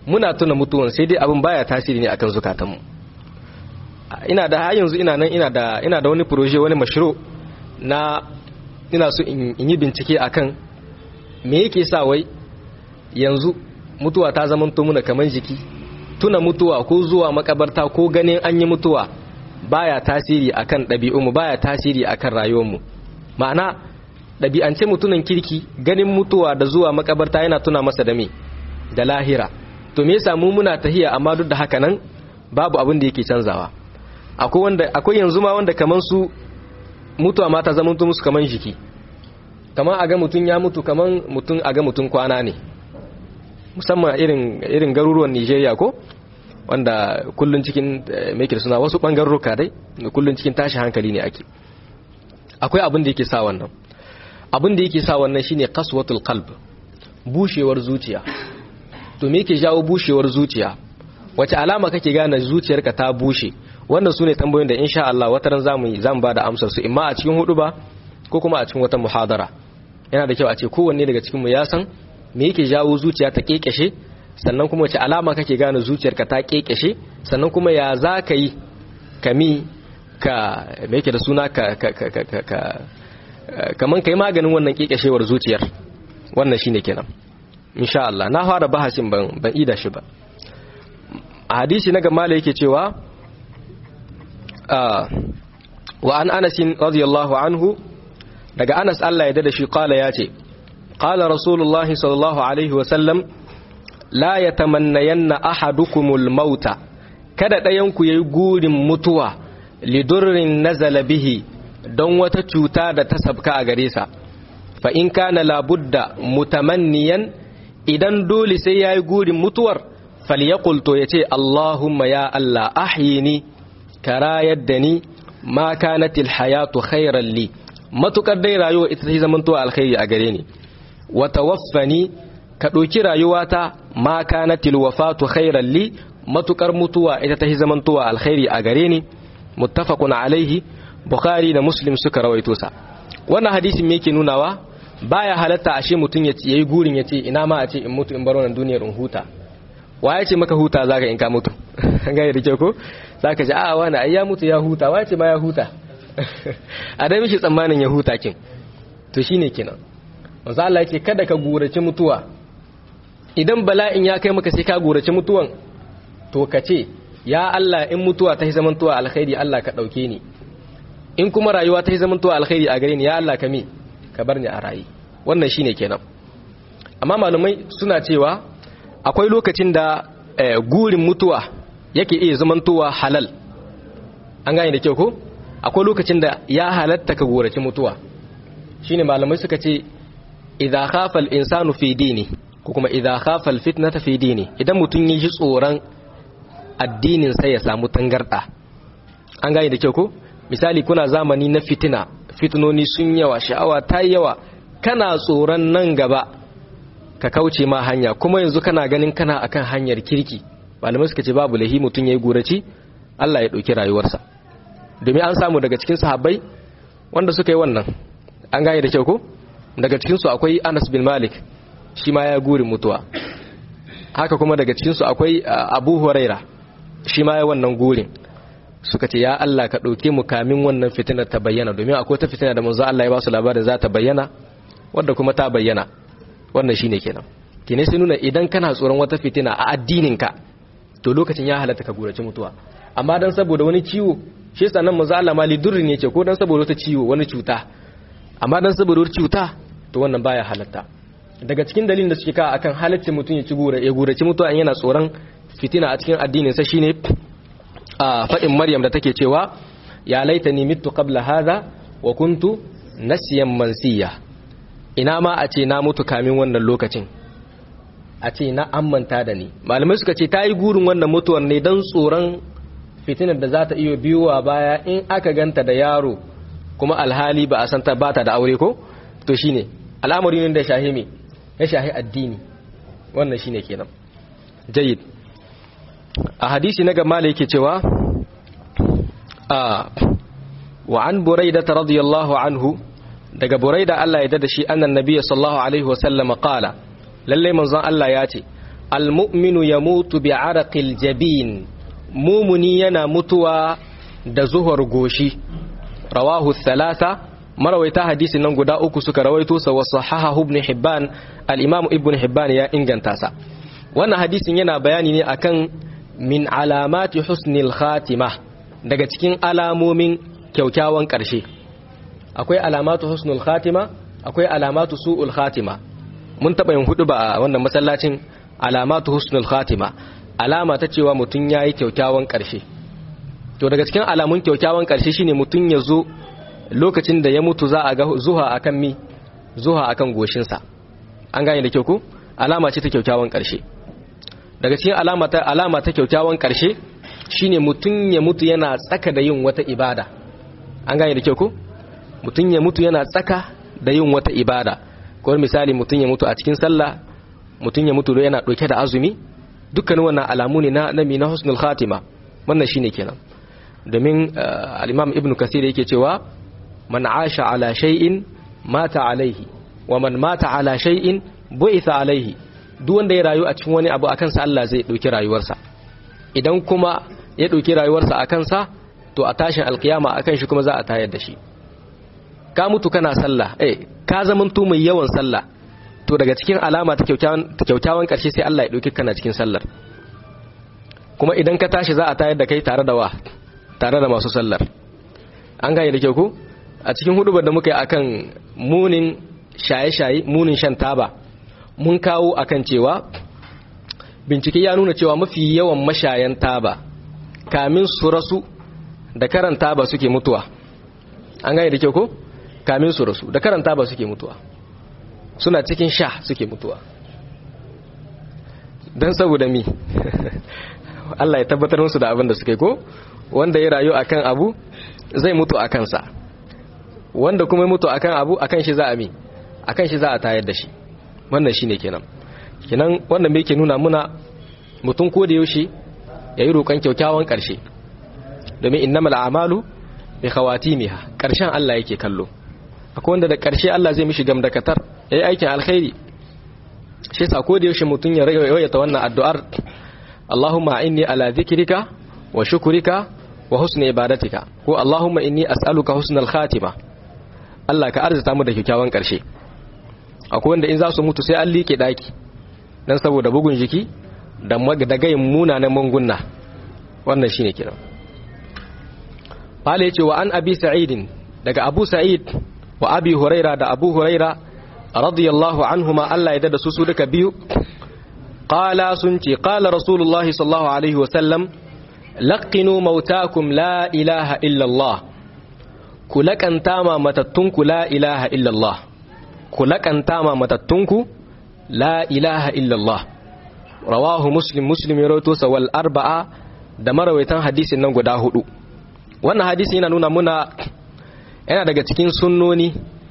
muna tuna mutuwan sai dai abin baya tasiri ne akan zukatanmu ina da har yanzu ina nan ina da ina da wani proje wani mashru na ina so in yi bincike akan me yake sa wai yanzu mutuwa ta zama to muna kaman jiki tuna mutuwa ko zuwa makabarta ko ganin an yi mutuwa baya tasiri akan ɗabi'unmu baya tasiri akan rayuwarmu ma'ana ɗabi'ance mutunan kirki ganin mutuwa da zuwa makabarta yana tuna masa da me da lahira to me yasa mu muna tahiya amma duk da haka nan babu abin da yake canzawa akwai wanda akwai yanzu ma wanda kaman su mutuwa ma ta zama musu kaman jiki kaman a ga mutun ya mutu kaman mutun a ga mutun kwana ne musamman irin irin garuruwan Nigeria ko wanda kullun cikin meke suna wasu bangaruruka dai kullun cikin tashi hankali ne ake akwai abin da yake sa wannan abin da yake sa wannan shine qaswatul qalb bushewar zuciya to me yake jawo bushewar zuciya wace alama kake gane zuciyarka ta bushe wannan sune tambayoyin da insha Allah wata ran zamu zamu bada amsar su imma a cikin hudu ba ko kuma a cikin wata muhadara yana da kyau a ce kowanne daga cikin mu ya san me yake jawo zuciya ta kekeshe sannan kuma wace alama kake gane zuciyarka ta kekeshe sannan kuma ya za ka yi kami ka me yake da suna ka ka ka ka ka kaman kai maganin wannan kekeshewar zuciyar wannan shine kenan insha Allah na fara bahasin ban ban ida shi ba a hadisi na gamala yake cewa wa an Anas radiyallahu anhu daga Anas Allah ya dada shi kala yace qala rasulullahi sallallahu alaihi wa sallam la yatamannayanna ahadukumul mauta kada ɗayan ku yayi gurin mutuwa lidurrin nazala bihi don wata cuta da ta sabka a gare sa fa in kana labudda mutamanniyan idan dole sai yayi gurin mutuwar falyaqul to yace Allahumma ya Allah ahyini kara yadda ni ma kanatil hayatu khairan li matukar dai rayuwa ita ta zaman to alkhairi a gare ni wa tawaffani ka ɗauki rayuwata ma kanatil wafatu khairan li matukar mutuwa ita ta zaman to alkhairi a gare ni muttafaqun alaihi bukhari da muslim suka rawaito sa wannan hadisin me yake nunawa baya halatta ashe mutun ya yi gurin ya ce ina ma a ce in mutu in bar wannan duniyar in huta wa ya ce maka huta zaka in ka mutu gaya da kyau ko zaka ji a wani ai ya mutu ya huta wa ya ce ma ya huta a dai mishi tsammanin ya huta kin to shine kenan manzo Allah yake kada ka gurace mutuwa idan bala'in ya kai maka sai ka gurace mutuwan to ka ce ya Allah in mutuwa ta yi zamantowa alkhairi Allah ka dauke ni in kuma rayuwa ta yi zamantowa alkhairi a gare ni ya Allah ka mi ka bar ni a rayi wannan shine kenan amma malumai suna cewa akwai lokacin da gurin mutuwa yake iya zamantowa halal an gane da kyau ko akwai lokacin da ya halatta ka gorace mutuwa shine malamai suka ce idza khafa al-insanu fi dini ko kuma idza khafa al-fitnata fi dini idan mutun yi ji tsoron addinin sai ya samu tangarda an gane da kyau ko misali kuna zamani na fitina fitinoni sun yawa sha'awa ta yawa kana tsoron nan gaba ka kauce ma hanya kuma yanzu kana ganin kana akan hanyar kirki malamai suka ce babu lahi mutum yayi gurace Allah ya dauki rayuwarsa domin an samu daga cikin sahabbai wanda suka yi wannan an gane da kyau ko daga cikin su akwai Anas bin Malik shi ma ya guri mutuwa haka kuma daga cikin su akwai Abu Huraira shi ma ya wannan gurin suka ce ya Allah ka dauke mu kamin wannan fitina ta bayyana domin akwai ta fitina da manzo Allah ya ba su labarin za ta bayyana wanda kuma ta bayyana wannan shine kenan kene sai nuna idan kana tsoron wata fitina a addininka to lokacin ya halatta ka gurace mutuwa amma dan saboda wani ciwo shi yasa nan manzo Allah mali durri ne ce ko dan saboda wata ciwo wani cuta amma dan saboda wata cuta to wannan baya halatta daga cikin dalilin da suke ka akan halaccin mutum ya ci gura ya gurace mutuwa in yana tsoron fitina a cikin addinin sa shine a fadin Maryam da take cewa ya laitani mittu qabla hadha wa kuntu nasiyan mansiya ina ma a ce na mutu kamin wannan lokacin a ce na ammanta da ni malamai suka ce ta yi gurin wannan mutuwar ne don tsoron fitinar da za ta iya biyowa baya in aka ganta da yaro kuma alhali ba a san ta bata da aure ko to shine al'amari ne da shahi me ya shahi addini wannan shine kenan jayyid a hadisi na gama yake cewa a wa an buraida radiyallahu anhu daga buraida Allah ya dada shi annan nabiyyi sallallahu alaihi wasallam qala lalle manzon Allah ya ce almu'minu yamutu bi araqil jabin mumuni yana mutuwa da zuhar goshi rawahu thalatha marawaita hadisin nan guda uku suka rawaito sa wa sahahahu ibn hibban al-imam ibn hibban ya inganta sa wannan hadisin yana bayani ne akan min alamati husnil khatima daga cikin alamomin kyaukyawan ƙarshe akwai alamatu husnul khatima akwai alamatu su'ul khatima mun taɓa yin hudu ba a wannan masallacin alamatu husnul khatima alama ta cewa mutum ya yi kyaukyawan ƙarshe to daga cikin alamun kyaukyawan ƙarshe shine mutum ya zo lokacin da ya mutu za a ga zuha akan mi zuha akan goshinsa an gane da kyau ku alama ce ta kyaukyawan ƙarshe daga cikin alama ta alama ta kyaukyawan ƙarshe shine mutum ya mutu yana tsaka da yin wata ibada an gane da kyau ku mutum ya mutu yana tsaka da yin wata ibada ko misali mutum ya mutu a cikin sallah mutum ya mutu yana ɗauke da azumi dukkanin wannan alamu ne na nami na husnul khatima wannan shine kenan domin al-imam ibnu kasir yake cewa man asha ala shay'in mata alaihi wa man mata ala shay'in bu'itha alaihi duk wanda ya rayu a cikin wani abu akan sa Allah zai dauki rayuwarsa idan kuma ya dauki rayuwarsa akan sa to a tashin alkiyama akan shi kuma za a tayar da shi ka mutu kana sallah eh ka zamanto mai yawan sallah to daga cikin alama ta kyaukyawan karshe sai Allah ya dauki kana cikin sallar kuma idan ka tashi za a tayar da kai tare da wa tare da masu sallar an gane da kyau ku a cikin hudubar da muka yi akan munin shaye-shaye munin shan taba mun kawo akan cewa bincike ya nuna cewa mafi yawan mashayan taba kamin su rasu da karan taba suke mutuwa an gane da kyau ko kamin su rasu da karan taba suke mutuwa suna cikin sha suke mutuwa don saboda mi Allah ya tabbatar musu da abin da suke ko wanda ya rayu akan abu zai mutu a kansa wanda kuma ya mutu akan abu akan shi za a mi akan shi za a tayar da shi wannan shine kenan kenan wannan me yake nuna muna mutum ko da yaushe yayi roƙon kyaukyawan ƙarshe domin innamal a'malu bi khawatimiha ƙarshen Allah yake kallo akwai wanda da ƙarshe Allah zai mishi gamdakatar yayi aikin alkhairi shi yasa ko da yaushe mutum ya yawaita wannan addu'ar Allahumma inni ala dhikrika wa shukrika wa husni ibadatika ko Allahumma inni as'aluka husnal khatima Allah ka arzuta mu da kyakkyawan karshe akwai wanda in za su mutu sai an liƙe daki dan saboda bugun jiki da da gayin munanan mangunna wannan shine kiran Fala yace wa an Abi Sa'id daga Abu Sa'id wa Abi Huraira da Abu Huraira radiyallahu anhuma Allah ya dada su su duka biyu qala sun ce qala rasulullahi sallallahu alaihi wa sallam laqinu mautakum la ilaha illallah ku laƙanta ma matattunku la ilaha illallah ku laƙanta ma matattunku la ilaha illallah rawahu muslim muslim ya rawaito sa wal arba'a da marawaitan hadisin nan guda hudu wannan hadisi yana nuna muna yana daga cikin sunnoni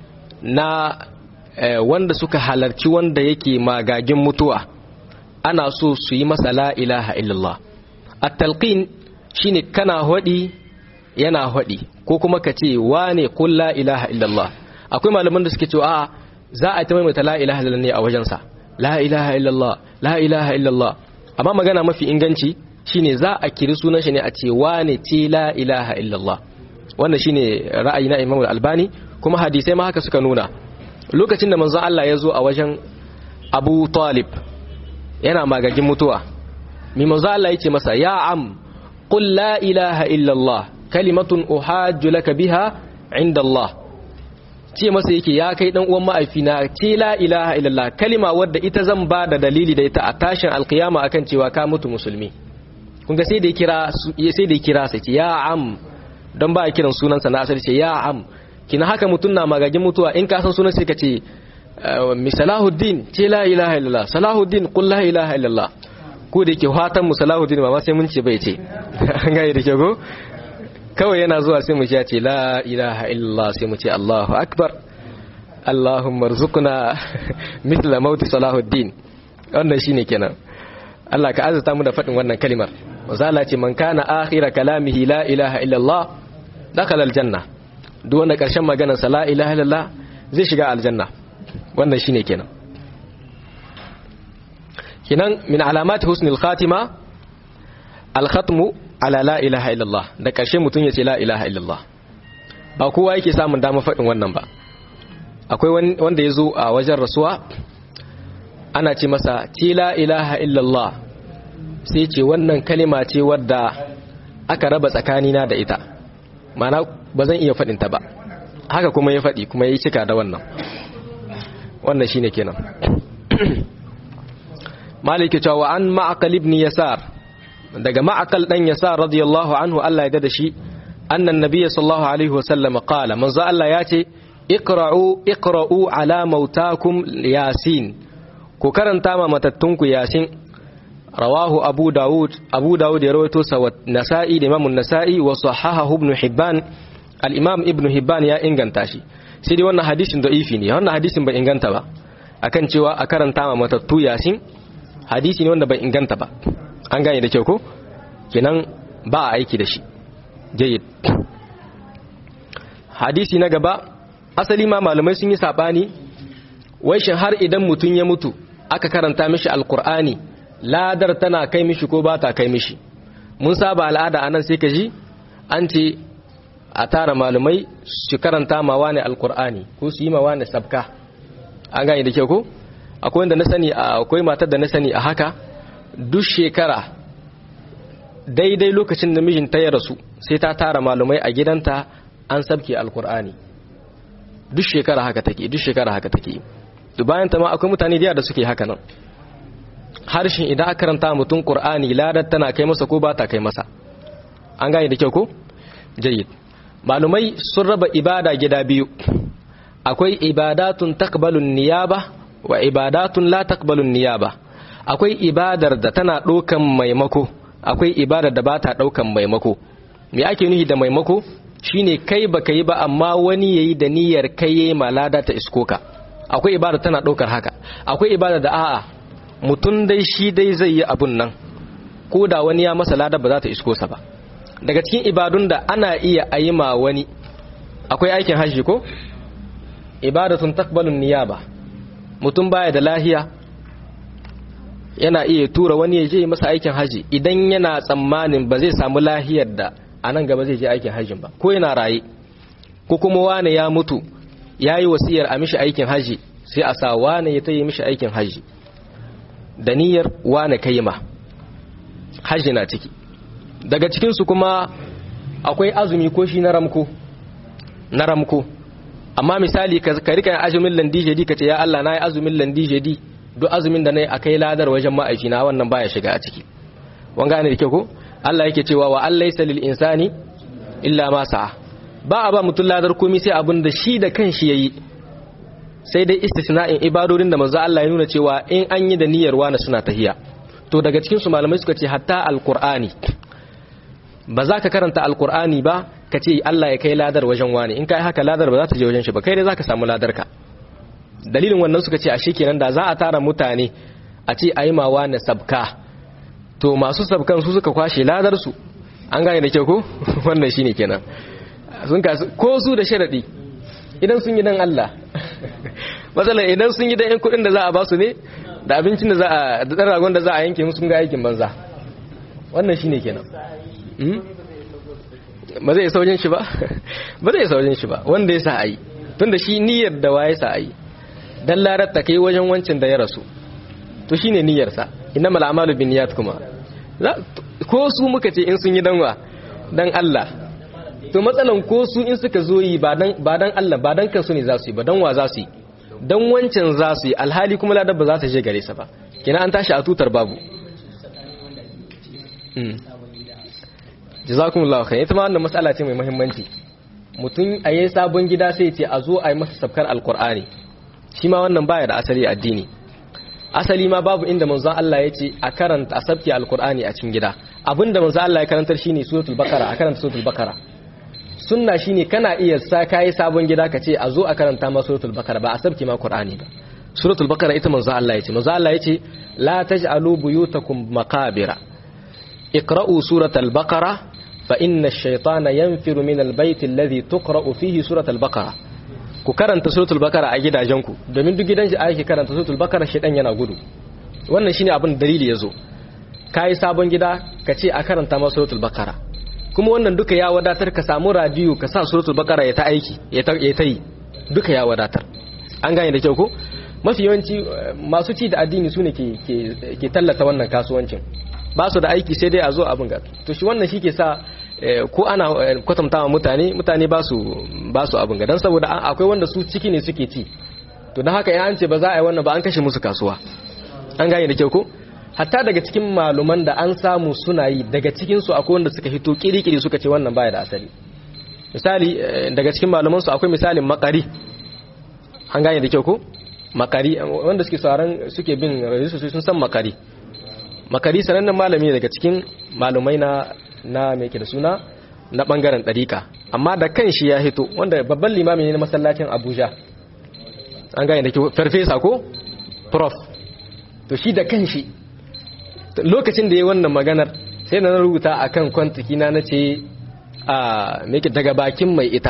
na wanda suka halarci wanda yake magagin mutuwa ana so su yi masa la ilaha illallah at-talqin shine kana hodi yana hodi ko kuma ka ce wane qul la ilaha illallah akwai malaman da suke cewa a za a ta maimaita la ilaha illallah ne a wajensa la ilaha illallah la ilaha illallah amma magana mafi inganci shine za a kiri sunan shi ne a ce wane ce la ilaha illallah wannan shine ra'ayi na Imam Al-Albani kuma hadisai ma haka suka nuna lokacin da manzon Allah ya zo a wajen Abu Talib yana magagin mutuwa mi manzon Allah ya ce masa ya am qul la ilaha illallah kalimatun uhajju laka biha inda Allah ce masa yake ya kai dan uwan ma'aifina ce la ilaha illallah kalima wadda ita zan ba da dalili da ita a tashin alkiyama akan cewa ka mutu musulmi kun ga sai da kira sai da kira sai ce ya am don ba kiran sunansa na asali ce ya am kina haka mutum na magagin mutuwa in ka san sunan sai ka ce mi salahuddin ce la ilaha illallah salahuddin qul la ilaha illallah ko da yake fatan mu salahuddin ba ma sai mun ce bai ce an ga da ke go kawai yana zuwa sai mu ce la ilaha illallah sai mu ce Allahu akbar Allahumma rzuqna mithla maut salahuddin wannan shine kenan Allah ka azata mu da faɗin wannan kalimar wazala ce man kana akhira kalamihi la ilaha illallah dakhala aljanna duk wanda karshen maganar sa la ilaha illallah zai shiga aljanna wannan shine kenan kinan min alamati husnul khatima al-khatmu ala la ilaha illallah da ƙarshe mutum ya ce la ilaha illallah ba kowa yake samun dama faɗin wannan ba akwai wanda ya zo a wajen rasuwa ana ce masa ce la ilaha illallah sai ce wannan kalima ce wadda aka raba tsakanina da ita mana ba zan iya faɗinta ba haka kuma ya faɗi kuma ya yi cika da wannan wannan shine kenan maliki cewa an ma'aqal ibn yasar daga ma'aqal dan yasar radiyallahu anhu Allah ya da shi annan nabiy sallallahu alaihi wasallam qala manzo Allah ya ce iqra'u iqra'u ala mautakum yasin ku karanta ma matattunku yasin rawahu abu daud abu daud ya rawaito sa wa nasa'i da imam an-nasa'i wa sahahahu ibn hibban al-imam ibn hibban ya inganta shi sai dai wannan hadisin da'ifi ne wannan hadisin bai inganta ba akan cewa a karanta ma matattu yasin hadisi ne wanda bai inganta ba an gane da kyau ko kenan ba a aiki da shi jayyid hadisi na gaba asali ma malamai sun yi sabani wai shin har idan mutum ya mutu aka karanta mishi alkur'ani ladar tana kai mishi ko ba ta kai mishi mun saba al'ada anan sai ka ji an ce a tara malamai su karanta ma wani alkur'ani ko su yi ma wani sabka an gane da kyau ko akwai wanda na sani akwai matar da na sani a haka duk shekara daidai lokacin da mijinta ya rasu sai ta tara malamai a gidanta an sabke alkur'ani duk shekara haka take duk shekara haka take bayan ta ma akwai mutane da suke haka nan harshen idan aka karanta mutum qur'ani ladar tana kai masa ko ba ta kai masa an gane da kyau ko jayyid malumai sun raba ibada gida biyu akwai ibadatun taqbalun niyaba wa ibadatun la taqbalun niyaba akwai ibadar da tana ɗaukan maimako akwai ibadar da ba ta ɗaukan maimako me ake nufi da maimako shine kai baka yi ba amma wani yayi da niyyar kai yayi malada ta iskoka akwai ibada tana ɗaukar haka akwai ibada da a'a mutum dai shi dai zai yi abun nan ko da wani ya masa lada ba za ta isko sa ba daga cikin ibadun da ana iya ayi ma wani akwai aikin hajji ko ibadatun takbalun niyaba mutum baya da lahiya yana iya tura wani ya je masa aikin haji idan yana tsammanin ba zai samu lahiyar da a nan gaba zai je aikin hajjin ba ko yana raye ko kuma wane ya mutu ya yi wasiyar a mishi aikin haji sai a sa wane ya tayi mishi aikin haji da niyyar wane kai ma haji na ciki daga cikinsu kuma akwai azumi ko shi na ramko na ramko amma misali ka rika yin azumin landijedi ka ce ya Allah na yi azumin landijedi duk azumin da na yi a kai ladar wajen ma'aikina wannan baya shiga a ciki wanga ne da ke ko Allah yake cewa wa Allah yasa lil insani illa ma sa'a ba a ba mutum ladar komai sai abin da shi da kanshi yayi sai dai istisna'in ibadodin da manzo Allah ya nuna cewa in an yi da niyyar wani suna tahiya to daga cikin su malamai suka ce hatta alqur'ani ba za ka karanta alqur'ani ba ka ce Allah ya kai ladar wajen wani in kai haka ladar ba za ta je wajen shi ba kai dai za ka samu ladar ka dalilin wannan suka ce a kenan da za a tara mutane a ce a yi ma wani sabka to masu sabkan su suka kwashe ladar su an gane da kyau ko wannan shine kenan sun kasu ko su da sharadi idan sun yi dan Allah matsala idan sun yi dan yan kudin da za a ba su ne da abincin da za a da dan ragon da za a yanke musu sun ga aikin banza wannan shine kenan ba zai isa wajen shi ba ba zai isa wajen shi ba wanda ya sa a yi tunda shi niyyar da waye sa a yi dan larar ta kai wajen wancin da ya rasu to shine niyyarsa innamal a'malu binniyat kuma ko su muka ce in sun yi danwa dan Allah to matsalan ko su in suka zo yi ba dan ba dan Allah ba dan kansu ne za su yi ba dan wa za su yi dan wancan za su yi alhali kuma ladar ba za ta je gare sa ba kina an tashi a tutar babu jazakumullahu khair ita ma wannan mas'ala ce mai muhimmanci mutum a yi sabon gida sai ce a zo a yi masa sabkar alkur'ani shi ma wannan baya da asali addini asali ma babu inda manzon Allah ya ce a karanta a sabki alkur'ani a cikin gida abinda manzon Allah ya karantar shine suratul bakara a karanta suratul bakara sunna shine kana iya sa kai sabon gida ka ce a zo a karanta ma suratul bakara ba a sabki ma qur'ani ba suratul bakara ita manzon Allah ya ce manzon Allah ya ce la taj'alu buyutakum maqabira iqra'u suratul bakara fa inna ash-shaytana yanfiru min al-bayt alladhi tuqra'u fihi suratul bakara ku karanta suratul bakara a gidajenku domin duk gidan shi ake karanta suratul bakara shedan yana gudu wannan shine abin dalili yazo kai sabon gida ka ce a karanta masa suratul baqara kuma wannan duka ya wadatar ka samu radio ka sa suratul baqara ya ta aiki ya ta yi duka ya wadatar an gane da kyau ko mafi yawanci masu ci da addini su ne ke tallata wannan kasuwancin ba su da aiki sai dai a zo abin ga to shi wannan shi ke sa ko ana kwatanta wa mutane mutane ba su ba su abin ga don saboda akwai wanda su ciki ne suke ci to don haka an ce ba za a yi wannan ba an kashe musu kasuwa an gane da kyau ko hatta daga cikin maluman da an samu suna yi daga cikin su akwai wanda suka hito kirikiri suka ce wannan baya da asali misali daga cikin maluman su akwai misalin makari an gane da kyau ko makari wanda suke sauran suke bin rajisu sun san makari makari sanannen malami daga cikin malumai na na mai ke da suna na bangaren ɗarika amma da kan shi ya hito wanda babban limami ne na masallacin abuja an gane da kyau farfesa ko prof to shi da kan shi lokacin da ya wannan maganar sai na rubuta a kan kwantaki na na ce a mai daga bakin mai ita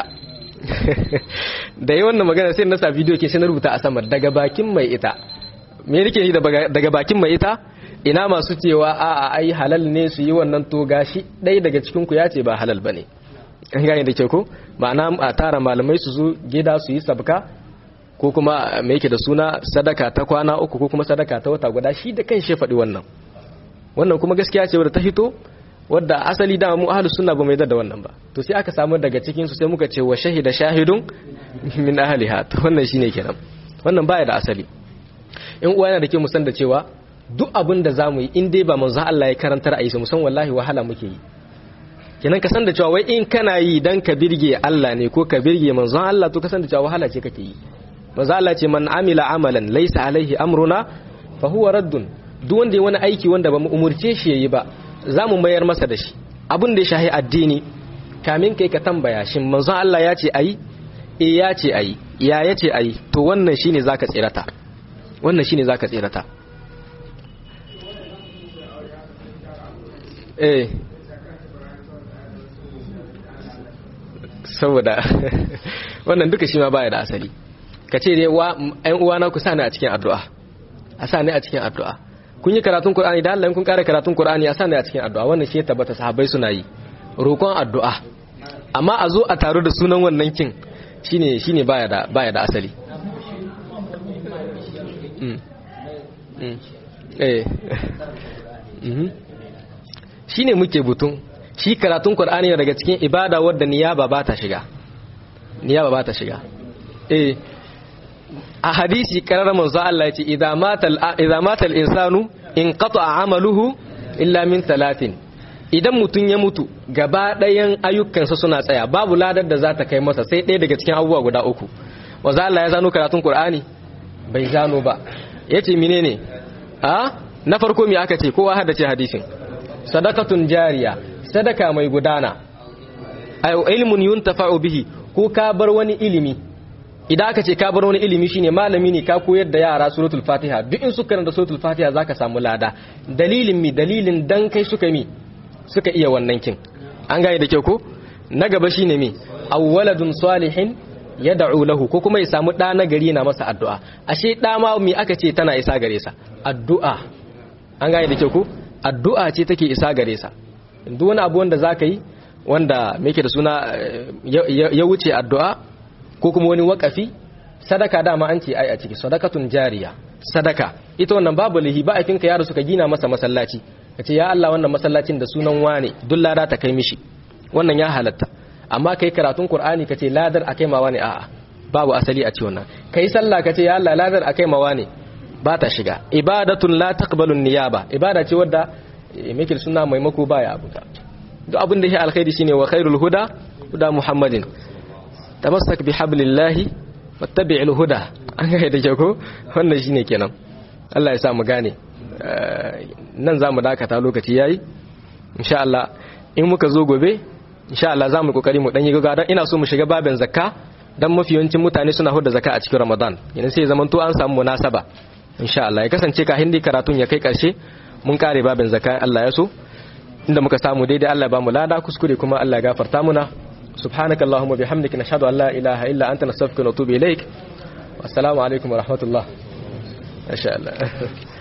da yi wannan magana sai na sa bidiyo ke sai na rubuta a sama daga bakin mai ita me nake yi daga bakin mai ita ina masu cewa a a ai halal ne su yi wannan to gashi ɗaya daga cikin ku ya ce ba halal bane an gane da ke ko ma'ana a tara malamai su zo gida su yi sabka ko kuma me yake da suna sadaka ta kwana uku ko kuma sadaka ta wata guda shi da kan shi faɗi wannan wannan kuma gaskiya ce wadda ta fito wadda asali da mu ahlus sunna ba mai da wannan ba to sai aka samu daga cikin su sai muka ce wa shahida shahidun min ahliha to wannan shine kenan wannan baya da asali in uwa yana da ke musan da cewa duk abin da zamu yi in dai ba manzo Allah ya karantar a yi su musan wallahi wahala muke yi kenan ka san da cewa wai in kana yi dan ka birge Allah ne ko ka birge manzon Allah to ka san da cewa wahala ce kake yi manzo Allah ce man amila amalan laysa alaihi amruna fa huwa raddun duk wanda ya wani aiki wanda ba mu umurce shi yayi ba za mu mayar masa da shi abin da ya shahi addini kamin kai ka tambaya shin manzon Allah ya ce ayi eh ya ce ayi ya ya ce ayi to wannan shine zaka tsirata wannan shine zaka tsirata eh saboda wannan duka shi ma baya da asali ka ce dai ‘yan uwana ku sani a cikin addu'a a sani a cikin addu'a kun yi karatun Kur'ani da Allah kun ƙara karatun Kur'ani a sani a cikin addu'a wannan shi ya tabbata sahabbai suna yi roƙon addu'a amma a zo a taru da sunan wannan kin shine shine baya da baya da asali shine muke butun shi karatun Kur'ani daga cikin ibada wadda niyaba ba ta shiga niyaba ba ta shiga eh a hadisi karar manzo Allah yace idza mata idza mata al-insanu in qata'a amaluhu illa min talatin idan mutun ya mutu gaba ɗayan ayyukansa suna tsaya babu ladar da za ta kai masa sai ɗaya daga cikin abubuwa guda uku wanzu Allah ya zano karatun Qur'ani bai zano ba yace menene a na farko me aka ce kowa hada ce hadisin sadaqatun jariya sadaka mai gudana ayo ilmun yuntafa'u bihi ko ka bar wani ilimi idan aka ce ka bar wani ilimi shine malami ne ka koyar da yara suratul fatiha duk in suka da suratul fatiha zaka samu lada dalilin mi dalilin dan kai suka mi suka iya wannan kin an gane da kyau ko na gaba shine mi awwaladun salihin yad'u lahu ko kuma ya samu da na gari na masa addu'a ashe da ma mi aka ce tana isa gare sa addu'a an gane da kyau ko addu'a ce take isa gare sa duk wani abu wanda zaka yi wanda me yake da suna ya wuce addu'a ko kuma wani wakafi sadaka dama an ce ai a ciki sadakatun jariya sadaka ita wannan babu lihi ba aikin ka yaro suka gina masa masallaci kace ya Allah wannan masallacin da sunan wane duk lada ta kai mishi wannan ya halatta amma kai karatun Qur'ani kace ladar akai ma wane a'a babu asali a ce wannan kai sallah kace ya Allah ladar akai ma wane ba ta shiga ibadatun la taqbalu niyaba ibada ce wadda mikil suna maimako baya abuka duk abin da ya alkhairi shine wa khairul huda huda muhammadin tamassak bi hablillahi wattabi'il huda an ga da ko wannan shine kenan Allah ya sa mu gane nan zamu dakata lokaci yayi insha Allah in muka zo gobe insha Allah zamu kokari mu dan yi gaga dan ina so mu shiga babin zakka dan mafiyancin mutane suna hudda zakka a cikin Ramadan yana sai zaman to an samu munasaba insha Allah ya kasance ka hindi karatun ya kai karshe mun kare babin zakka Allah ya so inda muka samu daidai Allah ya ba mu lada kuskure kuma Allah ya gafarta muna سبحانك اللهم وبحمدك نشهد أن لا إله إلا أنت نستغفرك ونتوب إليك والسلام عليكم ورحمة الله ما شاء الله